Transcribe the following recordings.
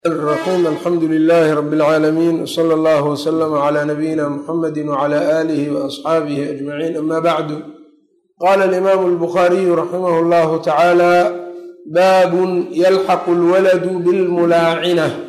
الرحيم الحمد لله رب العالمين وصلى الله وسلم على نبينا محمد وعلى آله وأصحابه أجمعين أما بعد قال الإمام البخاري رحمه الله تعالى باب يلحق الولد بالملاعنة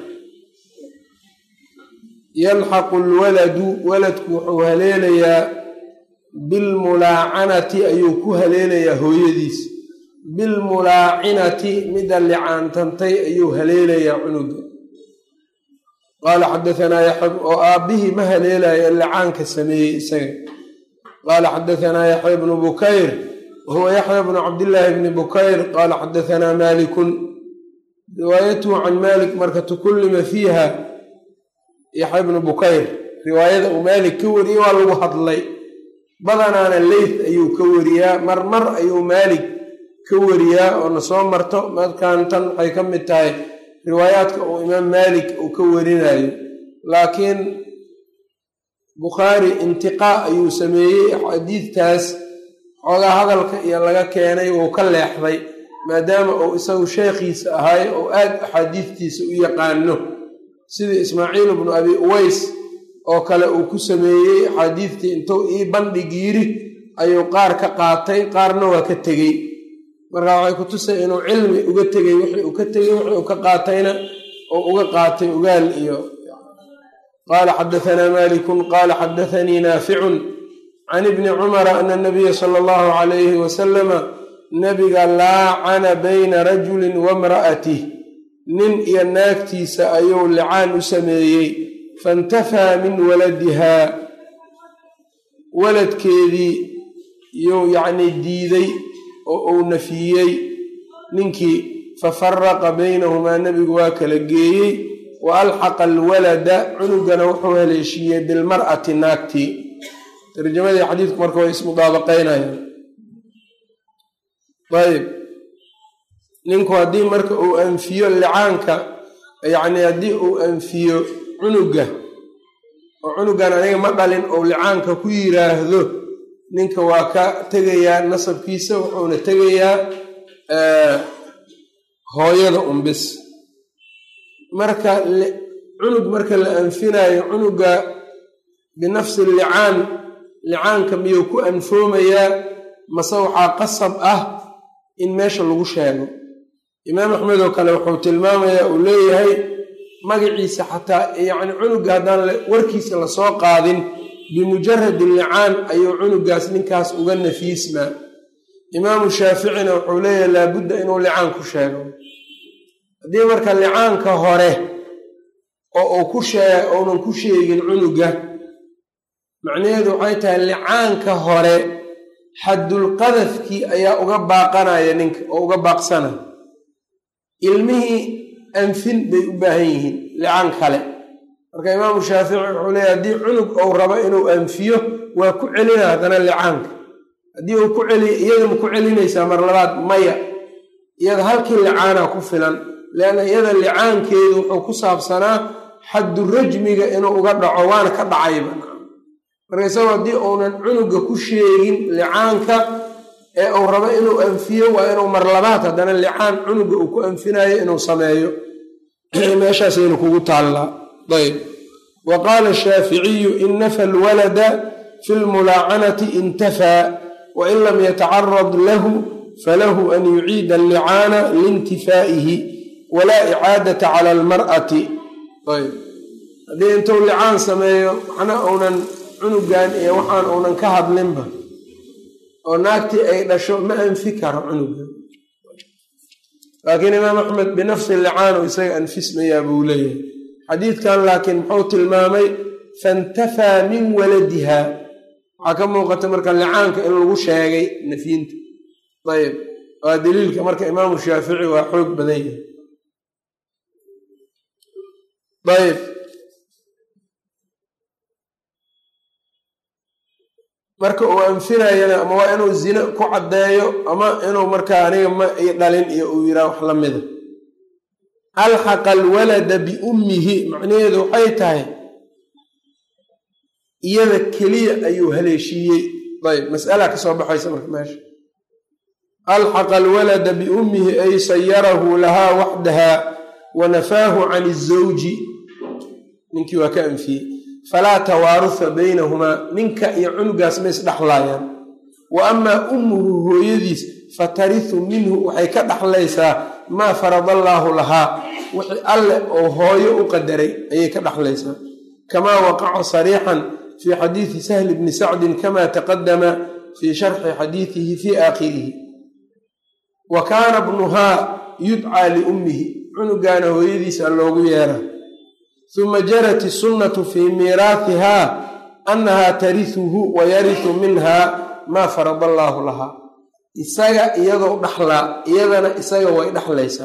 yalxaqu lwaladu waladku wuxuu haleelayaa bilmulaacanati ayuu ku haleelayaa hooyadiis bilmulaacinati midda licaantantay ayuu haleelayaa cunuga qaala xadaanaa yaxya oo aabbihii ma haleelaya licaanka sameeyey isaga qaala xadaanaa yaxya bnu bukayr wahuwa yaxya bnu cabdillaahi bni bukayr qaala xadaanaa maalikun riwaayatuhu can maalik marka tukullima fiiha yaxya bnu bukayr riwaayada uu maalik ka wariyey waa lagu hadlay badanaana leyth ayuu ka wariyaa mar mar ayuu maalik ka wariyaa oo na soo marto markaan tan waxay ka mid tahay riwaayaadka uu imaam maalik uu ka warinayo laakiin bukhaari intiqaa ayuu sameeyey xadiidtaas xoogaa hadalka iyo laga keenay wuu ka leexday maadaama uu isagu sheekhiisa ahay oo aad axaadiidtiisa u yaqaano sidii ismaaciil bnu abi uways oo kale uu ku sameeyey axaadiidtii intuu ii bandhig yiri ayuu qaar ka qaatay qaarna waa ka tegey marka waxay ku tusay inuu cilmi uga tegey wixii uu ka tegey wixii uu ka qaatayna oo uga qaatay ugaal iyo qaala xadaanaa malikun qaala xadaanii naaficun can ibni cumara ana nabiya sala allahu calayhi wasalama nabiga laacana bayna rajulin wamra'atih nin iyo naagtiisa ayuu licaan u sameeyey faintafaa min waladihaa waladkeedii yuu yacnii diiday oo uu nafiyey ninkii fafaraqa baynahumaa nebigu waa kala geeyey wa alxaqa alwalada cunugana wuxuu haleeshiiyey bilmar'ati naagtii tarjamadii xadiidku marka way ismudaabaqaynayaan ayb ninku haddii marka uu anfiyo licaanka yacnii haddii uu anfiyo cunuga oo cunugan aniga ma dhalin ou licaanka ku yiraahdo ninka waa ka tegayaa nasabkiisa wuxuuna tegayaa hooyada unbis marka cunug marka la anfinayo cunuga binafsi licaan licaanka miyuu ku anfoomayaa mase waxaa qasab ah in meesha lagu sheego imaam axmed oo kale wuxuu tilmaamayaa uu leeyahay magaciisa xataa yacni cunuga haddaan warkiisa lasoo qaadin bimujaradi licaan ayuu cunugaas ninkaas uga nafiismaa imaamu shaaficina wuxuu leeyahay laabudda inuu licaan ku sheego haddii marka licaanka hore oo uu ku shee uunan ku sheegin cunuga macnaheedu waxay tahay licaanka hore xaddulqadafkii ayaa uga baaqanaya ninka oo uga baaqsanaya ilmihii anfin bay u baahan yihiin licaan kale marka imaamu shaafici wuxuu leeyahy haddii cunug ou rabo inuu anfiyo waa ku celina haddana licaanka haddii uu ku celiya iyada ma ku celinaysaa mar labaad maya iyada halkii licaana ku filan leanna iyada licaankeedu wuxuu ku saabsanaa xaddu rajmiga inuu uga dhaco waana ka dhacayba marka isagoo haddii uunan cunuga ku sheegin licaanka ee uu rabo inuu anfiyo waa inuu mar labaad haddana licaan cunuga uu ku anfinayo inuu sameeyo meeshaasaynu kugu taallaa ayb wa qaala shaaficiyu in nafa alwalada fi lmulaacanati intafaa wain lam yatacarad lahu falahu an yuciida allicaana liintifaa'ihi walaa icaadata cala almar'ati ayb haddii intuu licaan sameeyo waxna uunan cunugan iyo waxaan uunan ka hadlinba oo naagtii ay dhasho ma anfi karo cunuga laakiin imaam axmed binafsi licaanu isaga anfismayaa buu leeyahay xadiidkan laakiin muxuu tilmaamay faintafaa min waladiha waxaa ka muuqata marka licaanka in lagu sheegay nafyinta ayb waa daliilka marka imaamu shaafici waa xoog badan yahay ayb marka uu anfinayana ama waa inuu zine ku caddeeyo ama inuu markaa aniga ma i dhalin iyo uu yiraa wax la mida alxaqa alwalada biummihi macnaheedu waxay tahay iyada keliya ayuu haleeshiiyey ayb mas'ala ka soo baxaysa marka meesha alxaqa alwalada biummihi ay sayarahu lahaa waxdaha wa nafaahu can izawji ninkii waa ka anfiyey falaa tawaaruha baynahumaa ninka iyo cunugaas ma isdhexlaayaan wa amaa ummuhu hooyadiis fatarihu minhu waxay ka dhexlaysaa maa farada allaahu lahaa wixii alle oo hooyo u qadaray ayay ka dhexlaysaa kamaa waqaca sariixan fii xadiidi sahli bni sacdin kama taqadama fii sharxi xadiidihi fii aakhirihi wa kaana bnuhaa yudcaa liummihi cunugaana hooyadiisa loogu yeera uma jarat isunnatu fii miiraathihaa annahaa tarihuhu wa yarisu minha maa farada allaahu lahaa isaga iyadoo dhaxlaa iyadana isaga way dhexlaysaa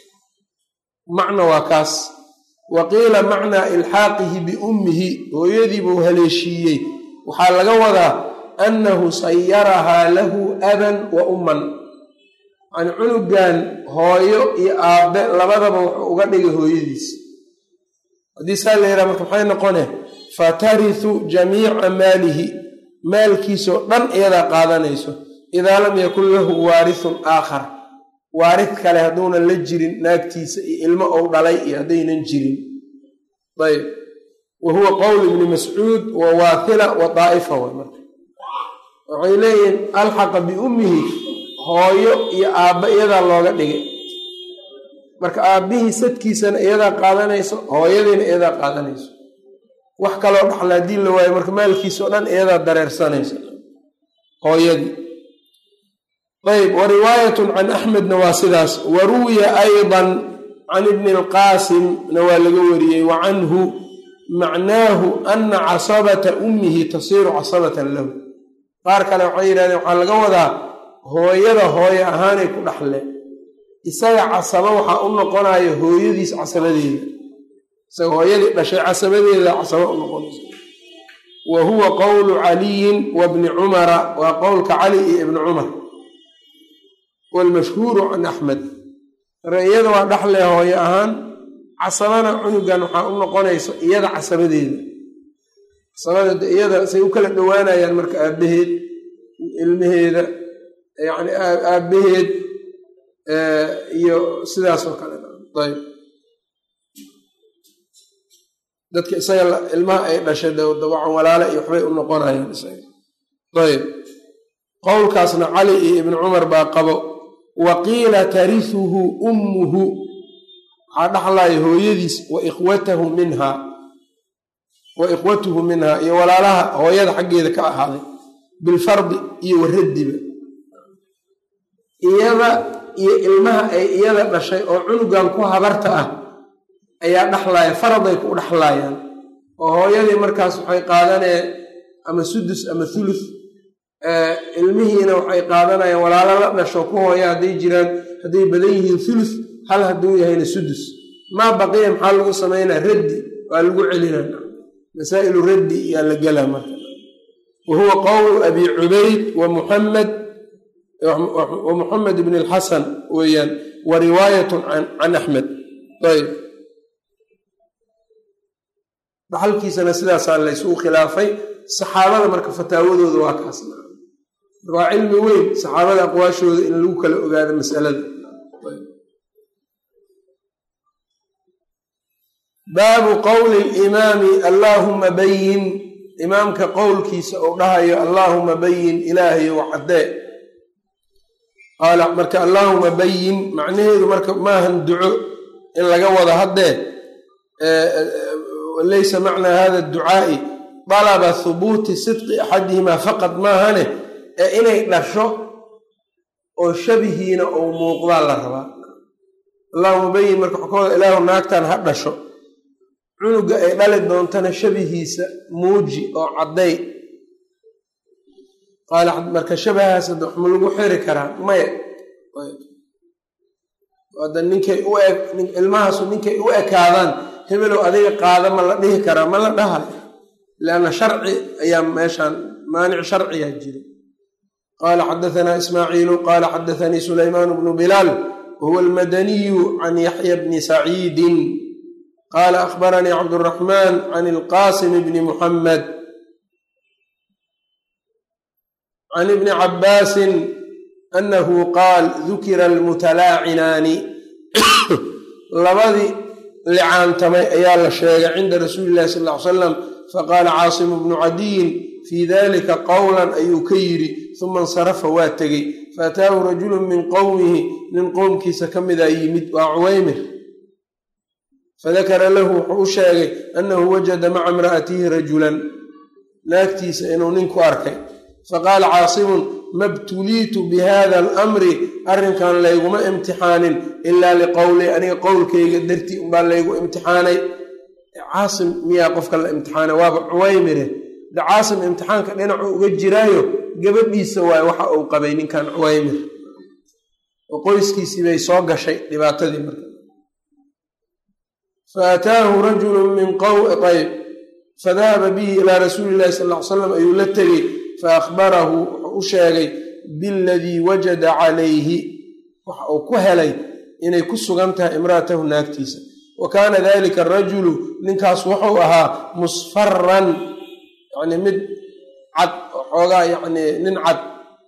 macna waa kaas wa qiila macnaa ilxaaqihi biummihi hooyadii buu haleeshiiyey waxaa laga wadaa annahu sayarahaa lahu aban wa umman yani cunugan hooyo iyo aabbe labadaba wuxuu uga dhigay hooyadiis haddii saa la yidhaha marka maxay noqone fatarisu jamiica maalihi maalkiisoo dhan iyadaa qaadanayso idaa lam yakun lahu waarithun aakhar waarid kale hadduunan la jirin naagtiisa iyo ilmo ou dhalay iyo haddaynan jirin ayb wa huwa qowl ibni mascuud wa waathila wa daa'ifa way marka waxay leeyihiin alxaqa biummihi hooyo iyo aabba iyadaa looga dhigay marka aabbihii sadkiisana iyadaa qaadanayso hooyadiina iyadaa qaadanayso wax kaloo dhaxla haddii la waayo marka maalkiisao dhan iyadaa dareersanayso hooyadii ayb wa riwaayatun can axmedna waa sidaas wa ruwiya aydan can ibni alqaasimna waa laga wariyey wa canhu macnaahu ana casabata ummihi tasiiru casabatan lahu qaar kale waxay yidhahdeen waxaa laga wadaa hooyada hooye ahaanay ku dhaxleen isaga casabo waxaa u noqonaya hooyadiis casabadeeda isaga hooyadii dhashay casabadeeda casabo u noqonaysa wa huwa qowlu caliyin wa bni cumara waa qowlka cali iyo ibni cumar waalmashhuuru can axmed iyada waa dhaxle hooye ahaan casabana cunugan waxaa u noqonaysa iyada casabadeeda casabada iyada say u kala dhowaanayaan marka aabbaheed ilmaheeda yani aabbaheed iyo sidaas oo kale ayb dadka isaga ilmaha ay dhashay dawacan walaale iyo waxbay u noqonayaan isaga ayb qowlkaasna cali iyo ibni cumar baa qabo wa qiila tarisuhu ummuhu waxaa dhaxlaya hooyadiis wa ikhwatahu minha wa ikhwatuhu minha iyo walaalaha hooyada xaggeeda ka ahaaday bilfardi iyo waraddiba iyada iyo ilmaha ay iyada dhashay oo cunugan ku habarta ah ayaa dhaxlaya faraday ku dhaxlaayaan oo hooyadii markaas waxay qaadaneen ama sudus ama thuluth ilmihiina waxay qaadanayaan walaalo la dhasho ku hooya hadday jiraan hadday badan yihiin thuluth hal hadduu yahayna sudus maa baqiya maxaa lagu samaynaa raddi waa lagu celinaa masaa'ilu raddi yaa la gelaa marka wa huwa qowlu abi cubayd wa muxamed wa muxamed ibn alxasan weeyaan wa riwaayatun can axmed ayb dhaxalkiisana sidaasaa laysugu khilaafay saxaabada marka fataawadooda waa kaas waa cilmi weyn saxaabada aqwaashooda in lagu kala ogaado masalada baabu qowli limaami allaahuma bayin imaamka qowlkiisa uu dhahayo allaahuma bayin ilaahayo caddee qaala marka allaahuma bayin macnaheedu marka maahan duco in laga wado haddee laysa macnaa hada ducaa'i dalaba hubuuti sidqi axadihimaa faqad maahane ee inay dhasho oo shabihiina uu muuqdaa la rabaa allahuma bayin marka waxaa ka wada ilaahu naagtan ha dhasho cunuga ay dhali doontana shabihiisa muuji oo cadday qaala marka shabahaas hadda waxma lagu xiri karaa maya hadda ninkay u eg ilmahaasu ninkay u ekaadaan hebelow adiga qaada ma la dhihi karaa ma la dhahayo lianna sharci ayaa meeshaan maanic sharciyaa jira qaala xadahanaa ismaaciilu qaala xadathanii sulaymaan bnu bilaal wahuwa almadaniyu can yaxya bni saciidin qaala akhbaranii cabduraxmaan can ilqaasim bni muxamed can ibni cabbaasin anahu qaal dukira almutalaacinaani labadii licaantamay ayaa la sheegay cinda rasuuli illahi sal ly salam faqaala caasimu bnu cadiyin fii dalika qowlan ayuu ka yidhi uma insarafa waa tegey faataahu rajulu min qowmihi nin qowmkiisa ka mida yimid waa cuwaymir fadakara lahu wuxuu u sheegay annahu wajada maca imra'atihi rajulan naagtiisa inuu ninku arkay faqaala caasimun ma btuliitu bihada alamri arrinkan layguma imtixaanin ilaa liqowli aniga qowlkayga dartii umbaa laygu imtixaanay caasim miyaa qofka la imtixaanay waaba cuwaymire de caasim imtixaanka dhinacu uga jiraayo gabadhiisa waay waxa uu qabay ninkan cuwaymir oo qoyskiisii bay soo gashay dhibaatadii marka faataahu rajulu min ayb fadahaba bihi ilaa rasuuli illahi sal ly salam ayuu la tegey faahbarahu wuxuu u sheegay biladii wajada calayhi waxa uu ku helay inay ku sugan tahay imra'atahu naagtiisa wa kaana dalika arajulu ninkaas wuxuu ahaa musfaran yani mid cad xoogaa yani nin cad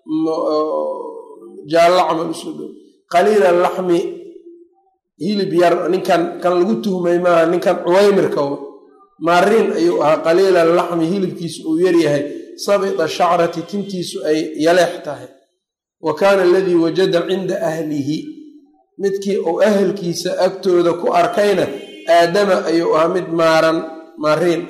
jaallo camal usoo dhow qaliila laxmi hilib yar ninkan kan lagu tuhmay maaha ninkan cuwaymirka maariin ayuu ahaa qaliila laxmi hilibkiisu uu yaryahay sabita shacrati tintiisu ay yaleex tahay wa kaana aladii wajada cinda ahlihi midkii uu ahelkiisa agtooda ku arkayna aadama ayuu ahaa mid maaran maariin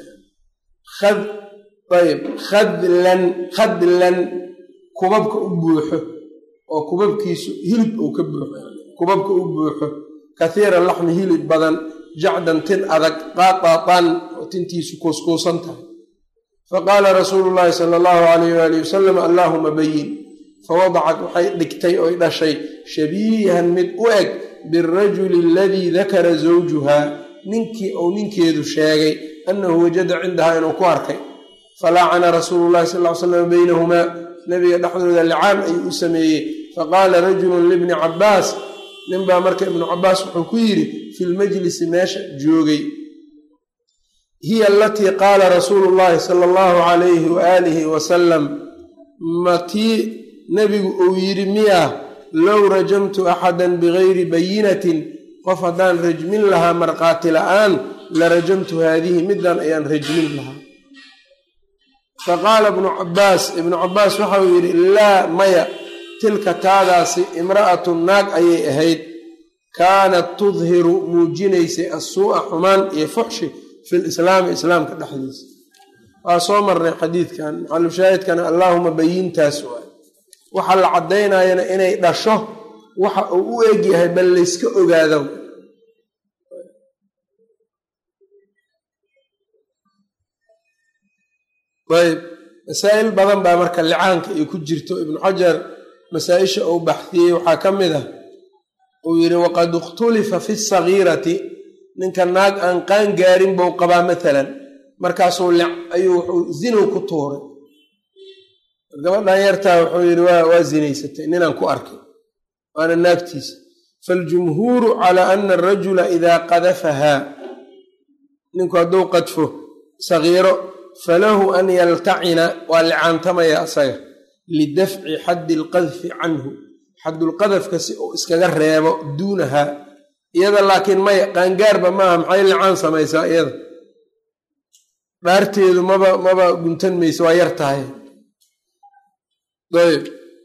ayb khadlan khadlan kubabka u buuxo oo kubabkiisu hilib uu ka buuxo kubabka u buuxo kathiira laxmi hilib badan jacdan tin adag qaaqaaqan oo tintiisu kuuskuusan tahay faqaala rasuulu llaahi sala allahu alayh waali wasalam allaahuma bayin fawadacat waxay dhigtay oy dhashay shabiihan mid u eg birajuli aladii dakara zawjuha ninkii uu ninkeedu sheegay annahu wajada cindahaa inuu ku arkay falaacana rasuulu llahi sal ly slam baynahumaa nabiga dhexdooda licaan ayuu u sameeyey faqaala rajulun libni cabbaas ninbaa marka ibnu cabbaas wuxuu ku yidhi fi lmajlisi meesha joogay hiya alatii qaala rasuulu llaahi sala allahu calayhi waaalihi wasalam matii nebigu uu yidhi miyaa low rajamtu axadan bigayri bayinatin qof haddaan rajmin lahaa markhaati la'aan la rajamtu haadihi middan ayaan rajmin lahaa faqaala ibnu cabbaas ibnu cabbaas waxau yidhi laa maya tilka taadaasi imra'atu naag ayay ahayd kaanat tudhiru muujinaysay assuu'a xumaan iyo fuxshi fi lislaami islaamka dhexdiisa waa soo marnay xadiidkan maxalushaahidkana allaahuma bayintaas waay waxa la caddaynayana inay dhasho waxa uu u egyahay bal layska ogaado ayb masaa'il badan baa marka licaanka ay ku jirto ibnu xajar masaa-isha uu baxdiyey waxaa ka mid ah uu yidhi waqad ikhtulifa fi sagiirati ninka naag aan qaan gaarin buu qabaa maalan markaasuu ayuu wuxuu zinow ku tuuray gabadhan yartaa wuxuu yidhi waa zinaysatay ninaan ku arkay waana naagtiisa faljumhuuru calaa ana arajula idaa qadafahaa ninku hadduu qadfo sagiiro falahu an yaltacina waa licaantamaya asaga lidafci xaddi alqadfi canhu xaddulqadafka si uu iskaga reebo duunahaa iyada laakiin maya qaangaarba maaha maxay licaan samaysaa iyada dhaarteedu maba maba guntan mayso waa yar tahay ayb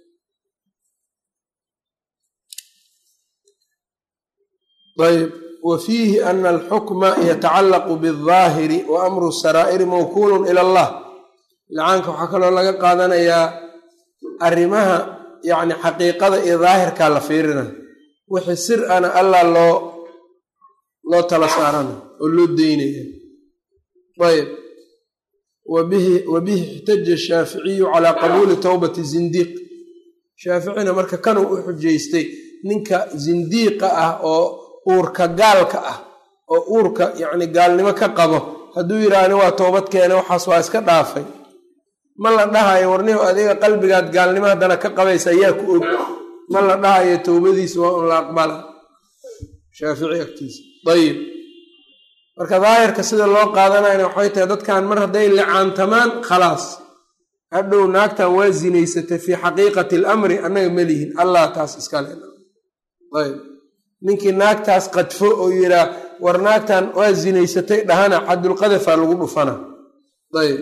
ayb wa fiihi ana alxukma yatacallaqu bialdaahiri wa amru saraa'iri mawkuulun ila allah licaanka waxaa kaloo laga qaadanayaa arrimaha yacni xaqiiqada iyo daahirkaa la fiirina wixii sir ana allah loo loo tala saarana oo loo deynaya ayb wa bihi ixtaja shaaficiyu calaa qabuuli towbati zindiiq shaaficina marka kanuu u xujaystay ninka zindiiqa ah oo uurka gaalka ah oo uurka yacni gaalnimo ka qabo hadduu yidhaahni waa toobad keene waxaas waa iska dhaafay ma la dhahayo warnihu adiga qalbigaad gaalnimo haddana ka qabaysa ayaa ku og ma la dhahayo towbadiisa waa un la aqbala shaafici agtiisa ayib marka daahirka sida loo qaadanayna waxay tahay dadkan mar hadday licaantamaan khalaas hadhow naagtan waa zinaysatay fii xaqiiqati alamri annaga ma lihin allah taas iskale ayb ninkii naagtaas qadfo oo yidhaa war naagtan waa zinaysatay dhahana xadulqadafa lagu dhufana ayb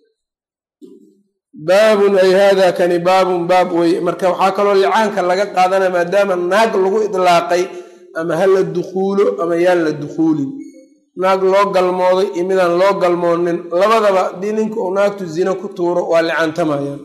baabun ay hada kani baabun baab weye marka waxaa kaloo licaanka laga qaadanaya maadaama naag lagu idlaaqay ama ha la dukhuulo ama yaan la dukhuulin naag loo galmooday iyo midaan loo galmoonin labadaba haddii ninka uu naagtu zino ku tuuro waa licaantamayaan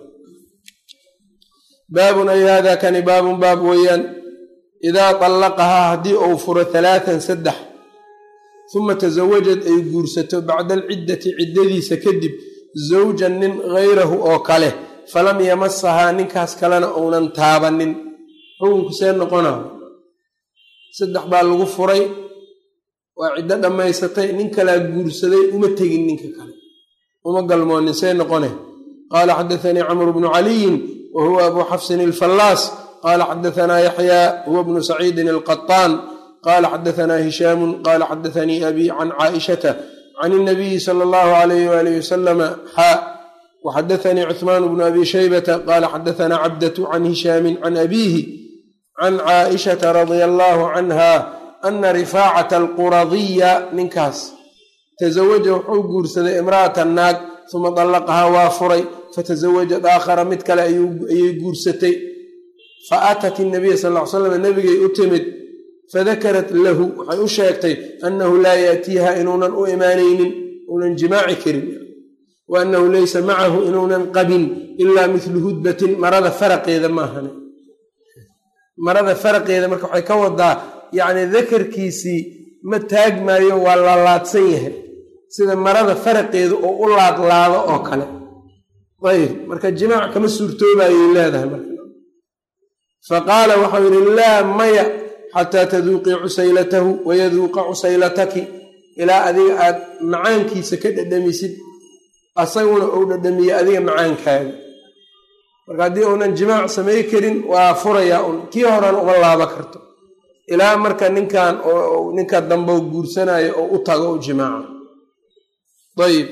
baabun ay hada kani baabun baab weeyaan idaa dallaqahaa haddii uu furo halaatan saddex uma tasawajad ay guursato bacda alciddati ciddadiisa kadib zawjan nin hayrahu oo kale falam yamasahaa ninkaas kalena uunan taabanin xukunku see noqona saddex baa lagu furay waa ciddo dhammaysatay nin kalaa guursaday uma tegin ninka kale uma galmoonin see noqone qaala xadaanii camru bnu caliyin wa huwa abu xafsin alfallaas qaala xadaanaa yaxyaa huwa bnu saciidin alqaطaan qaala xadaanaa hishaamu qaala xadaanii abi can caaishata can اnabiyi sala allahu alayh waalih wasalama xaa waxadaanii cuثmaan bnu abi shaybata qaala xadaanaa cabdatu can hishaamin can abiihi can caaishata radia allahu canha ana rifaacata alquradiya ninkaas tasawaja wuxuu guursaday imra'atan naag uma dallaqahaa waa furay fatasawajad aakhara mid kale ayay guursatay fa aatat inabiya sal ly slam nebigay u timid fadakarat lahu waxay u sheegtay annahu laa yaatiiha inuunan u imaanaynin uunan jimaaci karin wa annahu laysa macahu inuunan qabin ilaa mithlu hudbatin marada faraqeeda maahane marada faraqeeda marka waxay ka wadaa yacni dakarkiisii ma taagmaayo waa laalaadsan yahay sida marada faraqeedu oo u laadlaado oo kale ayb marka jimaac kama suurtoobayay leedahay marka fa qaala waxau yidhi laa maya xataa taduuqii cusaylatahu wayaduuqa cusaylataki ilaa adiga aad macaankiisa ka dhadhamisid asaguna uu dhadhamiye adiga macaankaaga marka haddii uunan jimaac samay karin waa furayaa un kii horan uma laaba karto ilaa marka ninkan ninka dambe guursanayo oo u tago u jimaaca ayib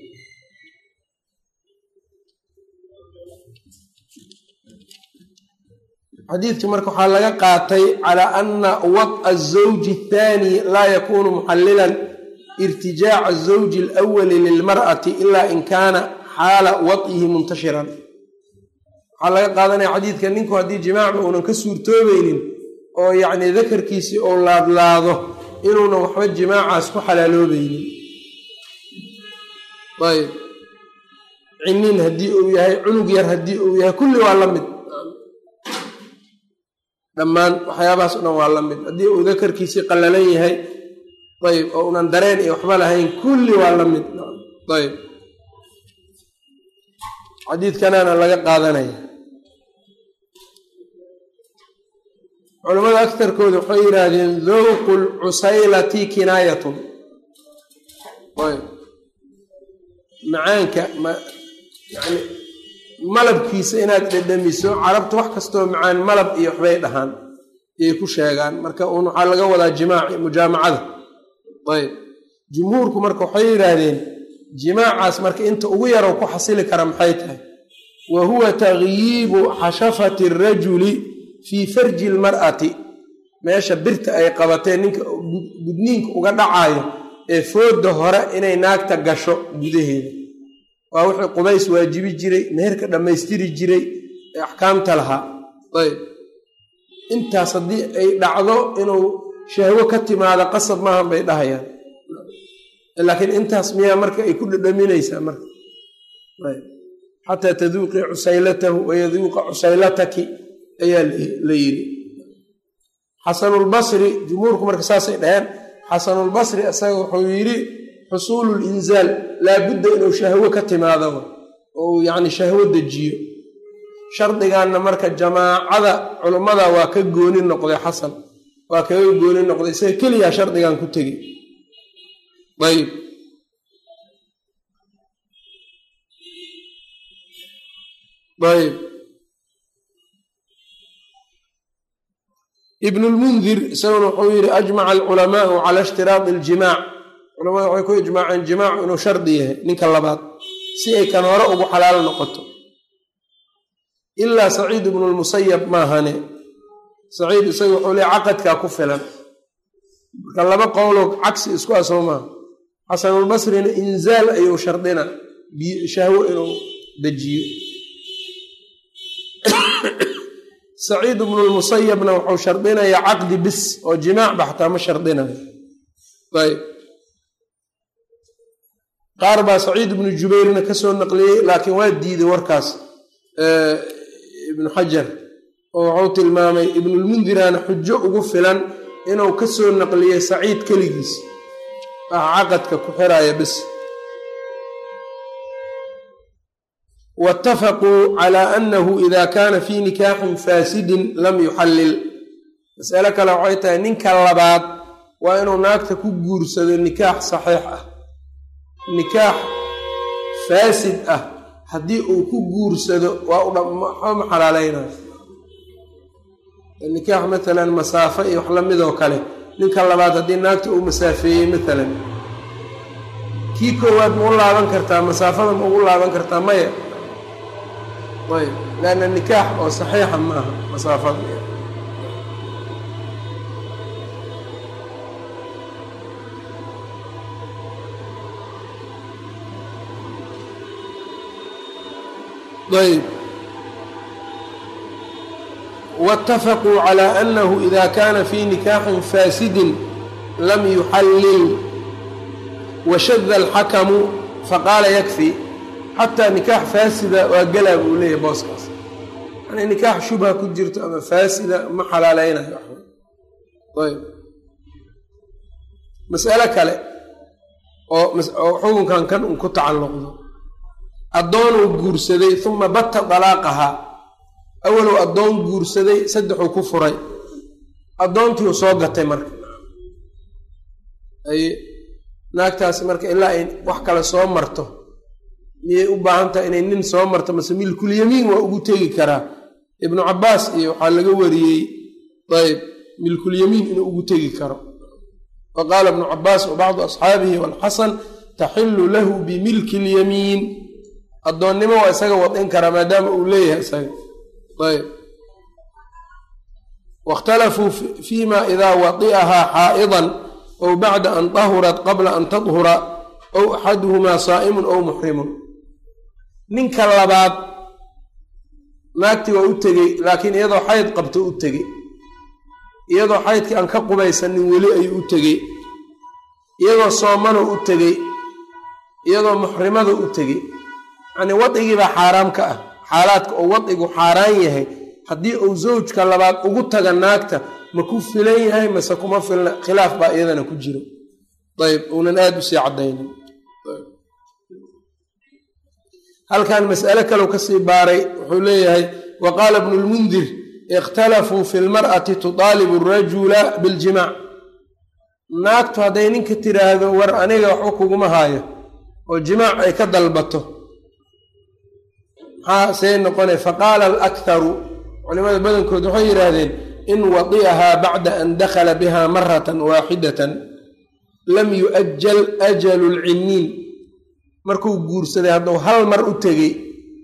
xadiidkii marka waxaa laga qaatay calaa ana wad'a azawji athaani laa yakunu muxallilan irtijaaca azawji alawali lilmar'ati ilaa in kaana xaala wad'ihi muntashiran waxaa laga qaadanaya xadiidka ninku haddii jimaacba uunan ka suurtoobaynin oo yacni dakarkiisii ou laadlaado inuunan waxba jimaacaas ku xalaaloobaynin ayb cinin haddii uu yahay cunug yar haddii uu yahay kulli waa la mid dhammaan waxyaabahaas o dhan waa la mid haddii uu dakarkiisii qallalan yahay ayb oo unan dareen iyo waxba lahayn kulli waa la mid ayb xadiidkanaana laga qaadanaya culamada agtarkooda waxay yidhaahdeen dowqu lcusaylati kinaayatun macaanka yani malabkiisa inaad dhedhamiso carabta wax kastoo macaan malab iyo waxbay dhahaan ayay ku sheegaan marka uun waxaa laga wadaa jimaaci mujaamacada ayb jumhuurku marka waxay yidhaahdeen jimaacaas marka inta ugu yarow ku xasili kara maxay tahay wa huwa takyiibu xashafati arajuli fii farji lmar'ati meesha birta ay qabatee ninka gudniinka uga dhacaayo ee fooda hore inay naagta gasho gudaheeda waa wixii qubays waajibi jiray meherka dhammaystiri jiray ee axkaamta lahaa ayb intaas haddii ay dhacdo inuu shahwo ka timaado qasab maahan bay dhahayaan laakiin intaas miyaa marka ay ku dhadhaminaysaa marka ayb xataa taduuqii cusaylatahu wayaduuqa cusaylataki ayaa la yidhi xasanulbasri jumhuurku marka saasay dhaheen xasanulbasri isaga wuxuu yidhi xusuulu linzaal laabudda inuu shahwo ka timaado ou yacni shahwo dejiyo shardiganna marka jamaacada culummada waa ka gooni noqday xasan waa kaga gooni noqday isaga keliyaa shardigan ku tegey ayb ayb ibn lmundir isaguna wuxuu yidhi ajmaca alculamaau cala ishtiraadi aljimaac culamada waxay ku ijmaaceen jimaacu inuu shardi yahay ninka labaad si ay kan hore ugu xalaal noqoto ilaa saciid ibnu lmusayab maahane saciid isaga wuxuu le caqadkaa ku filan marka laba qowloo cagsi isku ah soo maaha xasanulbasrina inzaal ayuu shardina shahwo inuu dejiyo saciid bnu lmusayabna wuxuu shardinayaa caqdi bis oo jimaac ba xataa ma shardinayo ayb qaar baa saciid ibnu jubayrna kasoo naqliyey laakiin waa diiday warkaas ibnu xajar oo wuxuu tilmaamay ibnulmundirana xujo ugu filan inuu kasoo naqliyey saciid keligiis ah caqadka ku xiraya bis waitafaquu calaa annahu ida kaana fii nikaaxin faasidin lam yuxallil mas'alo kale waxay tahay ninka labaad waa inuu naagta ku guursado nikaax saxiix ah nikaax faasid ah haddii uu ku guursado waa waxba ma xalaaleynayo nikaax matalan masaafo iyo wax lamidoo kale ninka labaad haddii naagta uu masaafeeyey matalan kii koowaad ma u laaban kartaa masaafada ma ugu laaban kartaa maya ayb leanna nikaax oo saxiixa ma aha masaafada ayb waitafaquu calaa annahu ida kaana fii nikaaxin faasidin lam yuxallil washada alxakamu faqaala yakfi xataa nikaax faasida waa galaa buu leeyahy booskaas yani nikaax shubha ku jirto ama faasida ma xalaaleynayo ayb mas'alo kale oo oo xukunkan kan un ku tacalluqdo addoonuu guursaday uma batta dalaaqahaa awalow addoon guursaday saddexuu ku furay addoontiiu soo gatay marka ay naagtaasi marka ilaa ay wax kale soo marto miyay u baahan tahay inay nin soo marto mase milkulyamiin waa ugu tegi karaa ibnu cabbaas iyo waxaa laga wariyey ayb milkulyamiin inuu ugu tegi karo wa qaala ibnu cabbaas wa bacdu asxaabihi walxasan taxilu lahu bimilki lyamiin addoonnimo waa isaga wadin karaa maadaama uu leeyahay isaga ayb waاkhtalafuu fima idaa wadi'ahaa xaa'idan ow bacda an dahurat qabla an tadhura ow axaduhumaa saa'imun ow muxrimun ninka labaad naagtii waa u tegey laakiin iyadoo xayd qabto u tegey iyadoo xaydkii aan ka qubaysanin weli ayuu u tegey iyadoo soomano u tegey iyadoo muxrimada u tegey yacnii wadigiibaa xaaraam ka ah xaalaadka oo wadigu xaaraan yahay haddii uu zawjka labaad ugu taga naagta ma ku filan yahay mase kuma filna khilaaf baa iyadana ku jiro ayb uunan aada u sii caddaynin halkan mas'alo kalow kasii baaray wuxuu leeyahay wa qaala ibnu lmundir ikhtalafuu fi lmar'ati tudaalibu rajula biljimaac naagtu hadday ninka tiraahdo war aniga waxba kuguma haayo oo jimaac ay ka dalbato maxaa see noqonay faqaala alakharu culimada badankood waxay yidhaahdeen in wadi'ahaa bacda an dakhala biha maratan waaxidatan lam yu'ajal ajalu lciniin markuu guursaday hadduu hal mar u tegey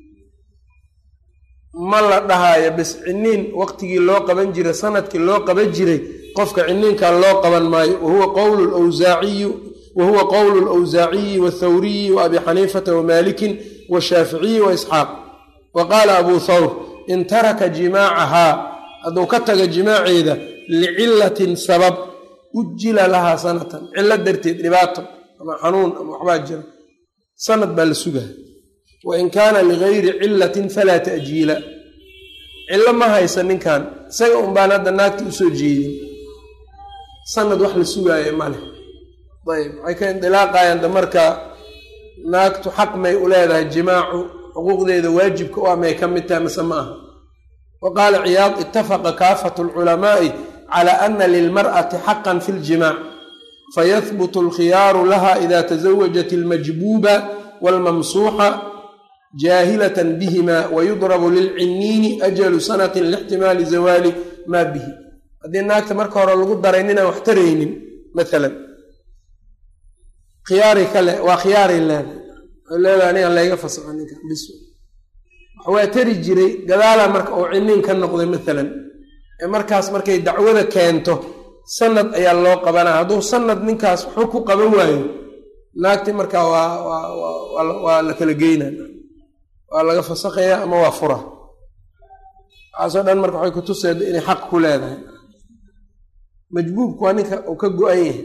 ma la dhahaayo bis ciniin waqtigii loo qaban jiray sanadkii loo qaban jiray qofka ciniinkan loo qaban maayo wahuwa qowlu lwsaaciyu wahuwa qowlu lwsaaciyi wathawriyi wa abi xaniifata wamaalikin washaaficiyi waisxaaq wa qaala abuu thawr in taraka jimaacahaa hadduu ka taga jimaaceeda licilatin sabab ujila lahaa sanatan cilo darteed dhibaato ama xanuun ama waxbaa jira sanad baa la sugaha wa in kaana ligayri cilatin falaa ta'jiila cillo ma haysa ninkan isaga un baan hadda naagta usoo jeedin sanad wax la sugaayo maleh ayb waxay ka indilaaqayaan da marka naagtu xaq may u leedahay jimaacu xuquuqdeeda waajibka u ah may ka mid tahay mase ma aha wa qaala ciyaad itafaqa kaafatu alculamaa'i cala ana lilmar'ati xaqan fi ljimaac fayahbutu alkhiyaaru laha ida tasawajat almajbuuba walmamsuuxa jaahilatan bihima wayudrabu lilciniini ajalu sanatin lixtimaali zawaali maa bihi haddii naagta marka hore lagu daray ninaan wax taraynin maalan khiyaari kale waa khiyaaray leedahay waxay leedahay anigan layga fasaxo ninka bis waa tari jiray gadaala marka uu ciniin ka noqday maalan ee markaas markay dacwada keento sanad ayaa loo qabanaa hadduu sanad ninkaas waxu ku qaban waayo naagti markaa waa waa la kala geyna waa laga fasakaya ama waa fura waxaasoo dhan marka waxay kutuseeda inay xaq ku leedahay majbuubku waa ninka uu ka go-an yahay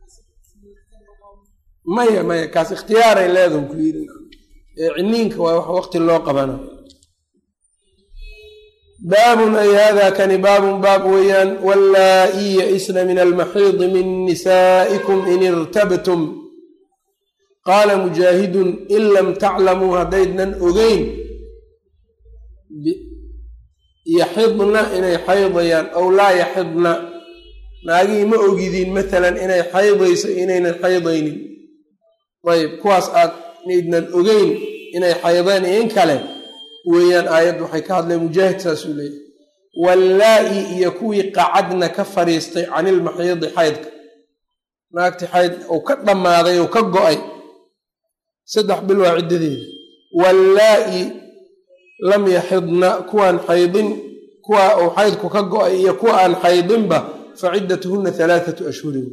maya maya kaas ikhtiyaaray leedahu ku yiri ciniinka waa wax waqti loo qabana baabun ay hada kani baabun baab weeyaan wallaa-i ya-isna min almaxiidi min nisaa'ikum in irtabtum qaala mujaahidun in lam taclamuu haddaydnan ogeyn yaxidna inay xaydayaan ow laa yaxidna naagihii ma ogidiin maalan inay xaydayso inaynan xaydaynin ayb kuwaas aad naydnan ogeyn inay xaydeen iyo in kale weeyaan aayaddu waxay ka hadleen mujaahid saasuu leeyahy wallaa-i iyo kuwii qacadna ka fadhiistay canilmaxiidi xaydka naagti xayd uu ka dhammaaday ou ka go-ay saddex bil waa ciddadeeda wallaa-i lam yaxidna kuwaan xaydin kuwa uu xaydku ka go-ay iyo kuwa aan xaydinba fa ciddatuhuna halaathatu ashhurin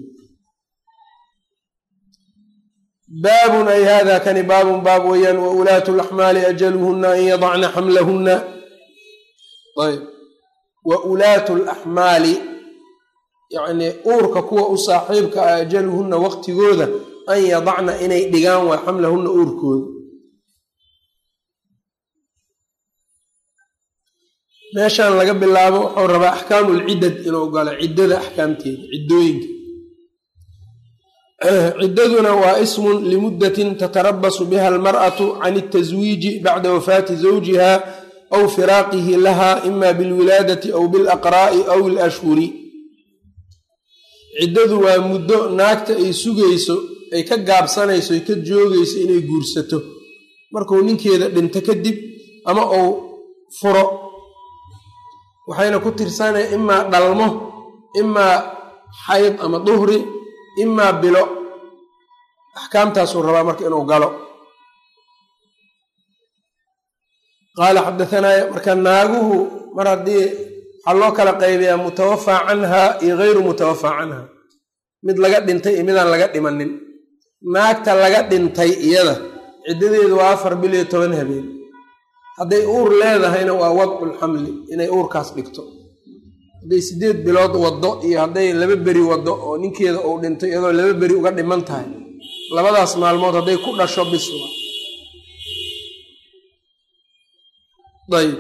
baabun ay hada kani baabun baab weeyaan wa ulaatu laxmaali ajaluhuna an yadacna xamlahuna ayb wa ulaatu laxmaali yacnii uurka kuwa u saaxiibka ah ajaluhunna waqtigooda an yadacna inay dhigaan waa xamlahunna uurkooda meeshaan laga bilaabo wuxuu rabaa axkaamu lciddad inuu galo ciddada axkaamteeda ciddooyinka ciddaduna waa ismun limuddatin tatarabasu biha almar'atu can altaswiiji bacda wafaati zawjiha aw firaaqihi laha ima bilwilaadati aw bilaqraa'i aw ilashhuri ciddadu waa muddo naagta ay sugayso ay ka gaabsanayso ay ka joogayso inay guursato markuu ninkeeda dhinto kadib ama uu furo waxayna ku tirsanaya imaa dhalmo imaa xayd ama duhri imaa bilo axkaamtaasuu rabaa marka inuu galo qaala xadaanaa marka naaguhu mar haddii waxaa loo kala qaybayaa mutawafaa canha iyo gayru mutawafaa canha mid laga dhintay iyo midaan laga dhimanin naagta laga dhintay iyada ciddadeedu waa afar bil iyo toban habeen hadday uur leedahayna waa wadculxamli inay uurkaas dhigto hadday siddeed bilood waddo iyo hadday laba beri waddo oo ninkeeda uu dhinto iyadoo laba beri uga dhiman tahay labadaas maalmood hadday ku dhasho biswa ayb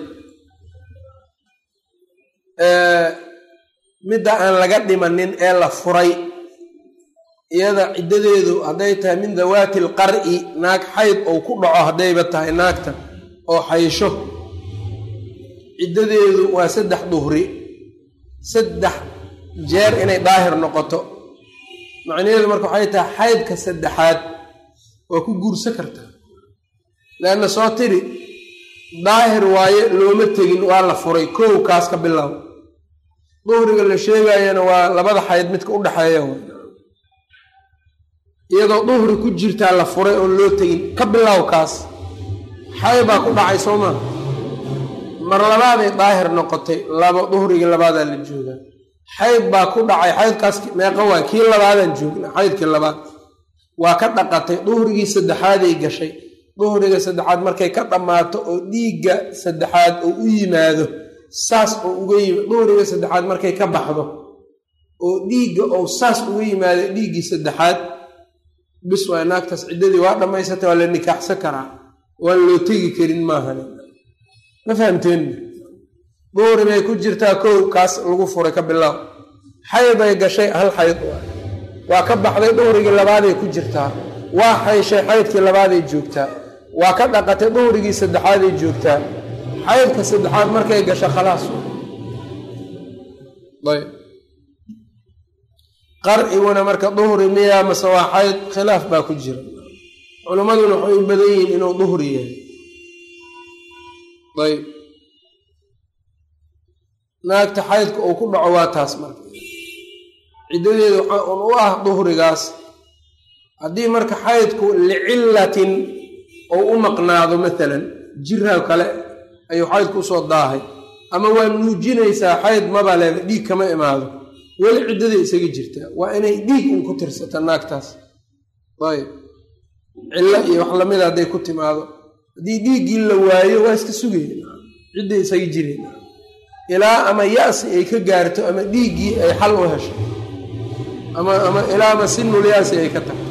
midda aan laga dhimanin ee la furay iyada ciddadeedu hadday tahay min dawaati alqar'i naag xayd ou ku dhaco haddayba tahay naagta oo xaysho ciddadeedu waa saddex duhri saddex jeer inay daahir noqoto macnaheedu marka waxay tahay xaydka saddexaad waa ku guursa kartaa leanna soo tiri daahir waaye looma tegin waa la furay kow kaas ka bilow duhriga la sheegayana waa labada xayd midka u dhexeeya iyadoo duhri ku jirtaa la furay oon loo tegin ka bilow kaas xay baa ku dhacay soo maa mar labaaday daahir noqotay labo duhrigii labaadaa la joogaa xayd baa ku dhacay xaydkaas meeqa waa kii labaadaan joogna xaydkii labaad waa ka dhaqatay duhrigii saddexaaday gashay duhriga saddexaad markay ka dhammaato oo dhiigga saddexaad oo u yimaado saas oo uga yimi duhriga saddexaad markay ka baxdo oo dhiigga ou saas uga yimaado dhiiggii saddexaad bis waa naagtaas ciddadii waa dhammaysatay waa la nikaaxsan karaa waan loo tegi karin maahan ma fahamteen duhri bay ku jirtaa kow kaas lagu furay ka bilow xayday gashay hal xayd waa ka baxday duhrigii labaaday ku jirtaa waa xayshay xaydkii labaaday joogtaa waa ka dhaqatay duhrigii saddexaaday joogtaa xaydka saddexaad markay gasho khalaas ayb qarciguna marka duhri miyaa mase waa xayd khilaaf baa ku jira culimmaduna waxay u badan yihiin inuu duhri yahay ayb naagta xaydka uu ku dhaco waa taas marka ciddadeeda waxaa un u ah duhrigaas haddii marka xaydku licillatin ou u maqnaado maalan jiraa kale ayuu xaydku usoo daahay ama waa nuujinaysaa xayd maba leeda dhiig kama imaado weli ciddaday isaga jirtaa waa inay dhiig un ku tirsata naagtaas ayb cillo iyo wax lamida hadday ku timaado haddii dhiiggii la waayo waa iska sugaya cidday isaga jireen ilaa ama ya-si ay ka gaarto ama dhiiggii ay xal u hesho ama ama ilaa ama sinul yaasi ay ka tagto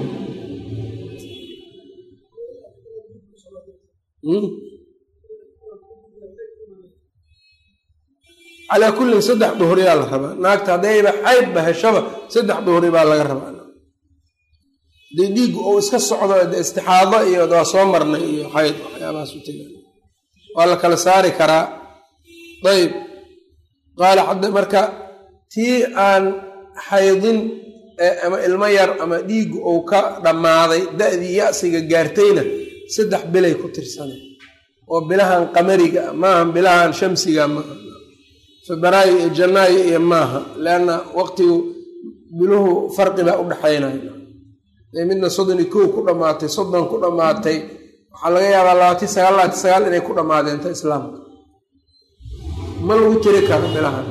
calaa kullin saddex duhriyaa la rabaa naagta haddayba xaydba heshaba saddex duhri baa laga rabaa hadii dhiiggu uu iska socdo istixaado iyo waa soo marnay iyo xayd waxyaabahaas u tegaan waa la kala saari karaa ayb qaala xadda marka tii aan xaydin ama ilmo yar ama dhiiggu uu ka dhammaaday da-dii ya-siga gaartayna saddex bilay ku tirsanay oo bilahan qamariga maaha bilahan shamsiga maaha febraayo iyo janaayo iyo maaha leanna waqtigu biluhu farqi baa u dhexaynaya midna soddon iyo kow ku dhammaatay soddon ku dhammaatay waxaa laga yaabaa labaatan sagaal labaatan sagaal inay ku dhammaadeen islaamka ma lagu tiri karo bilahan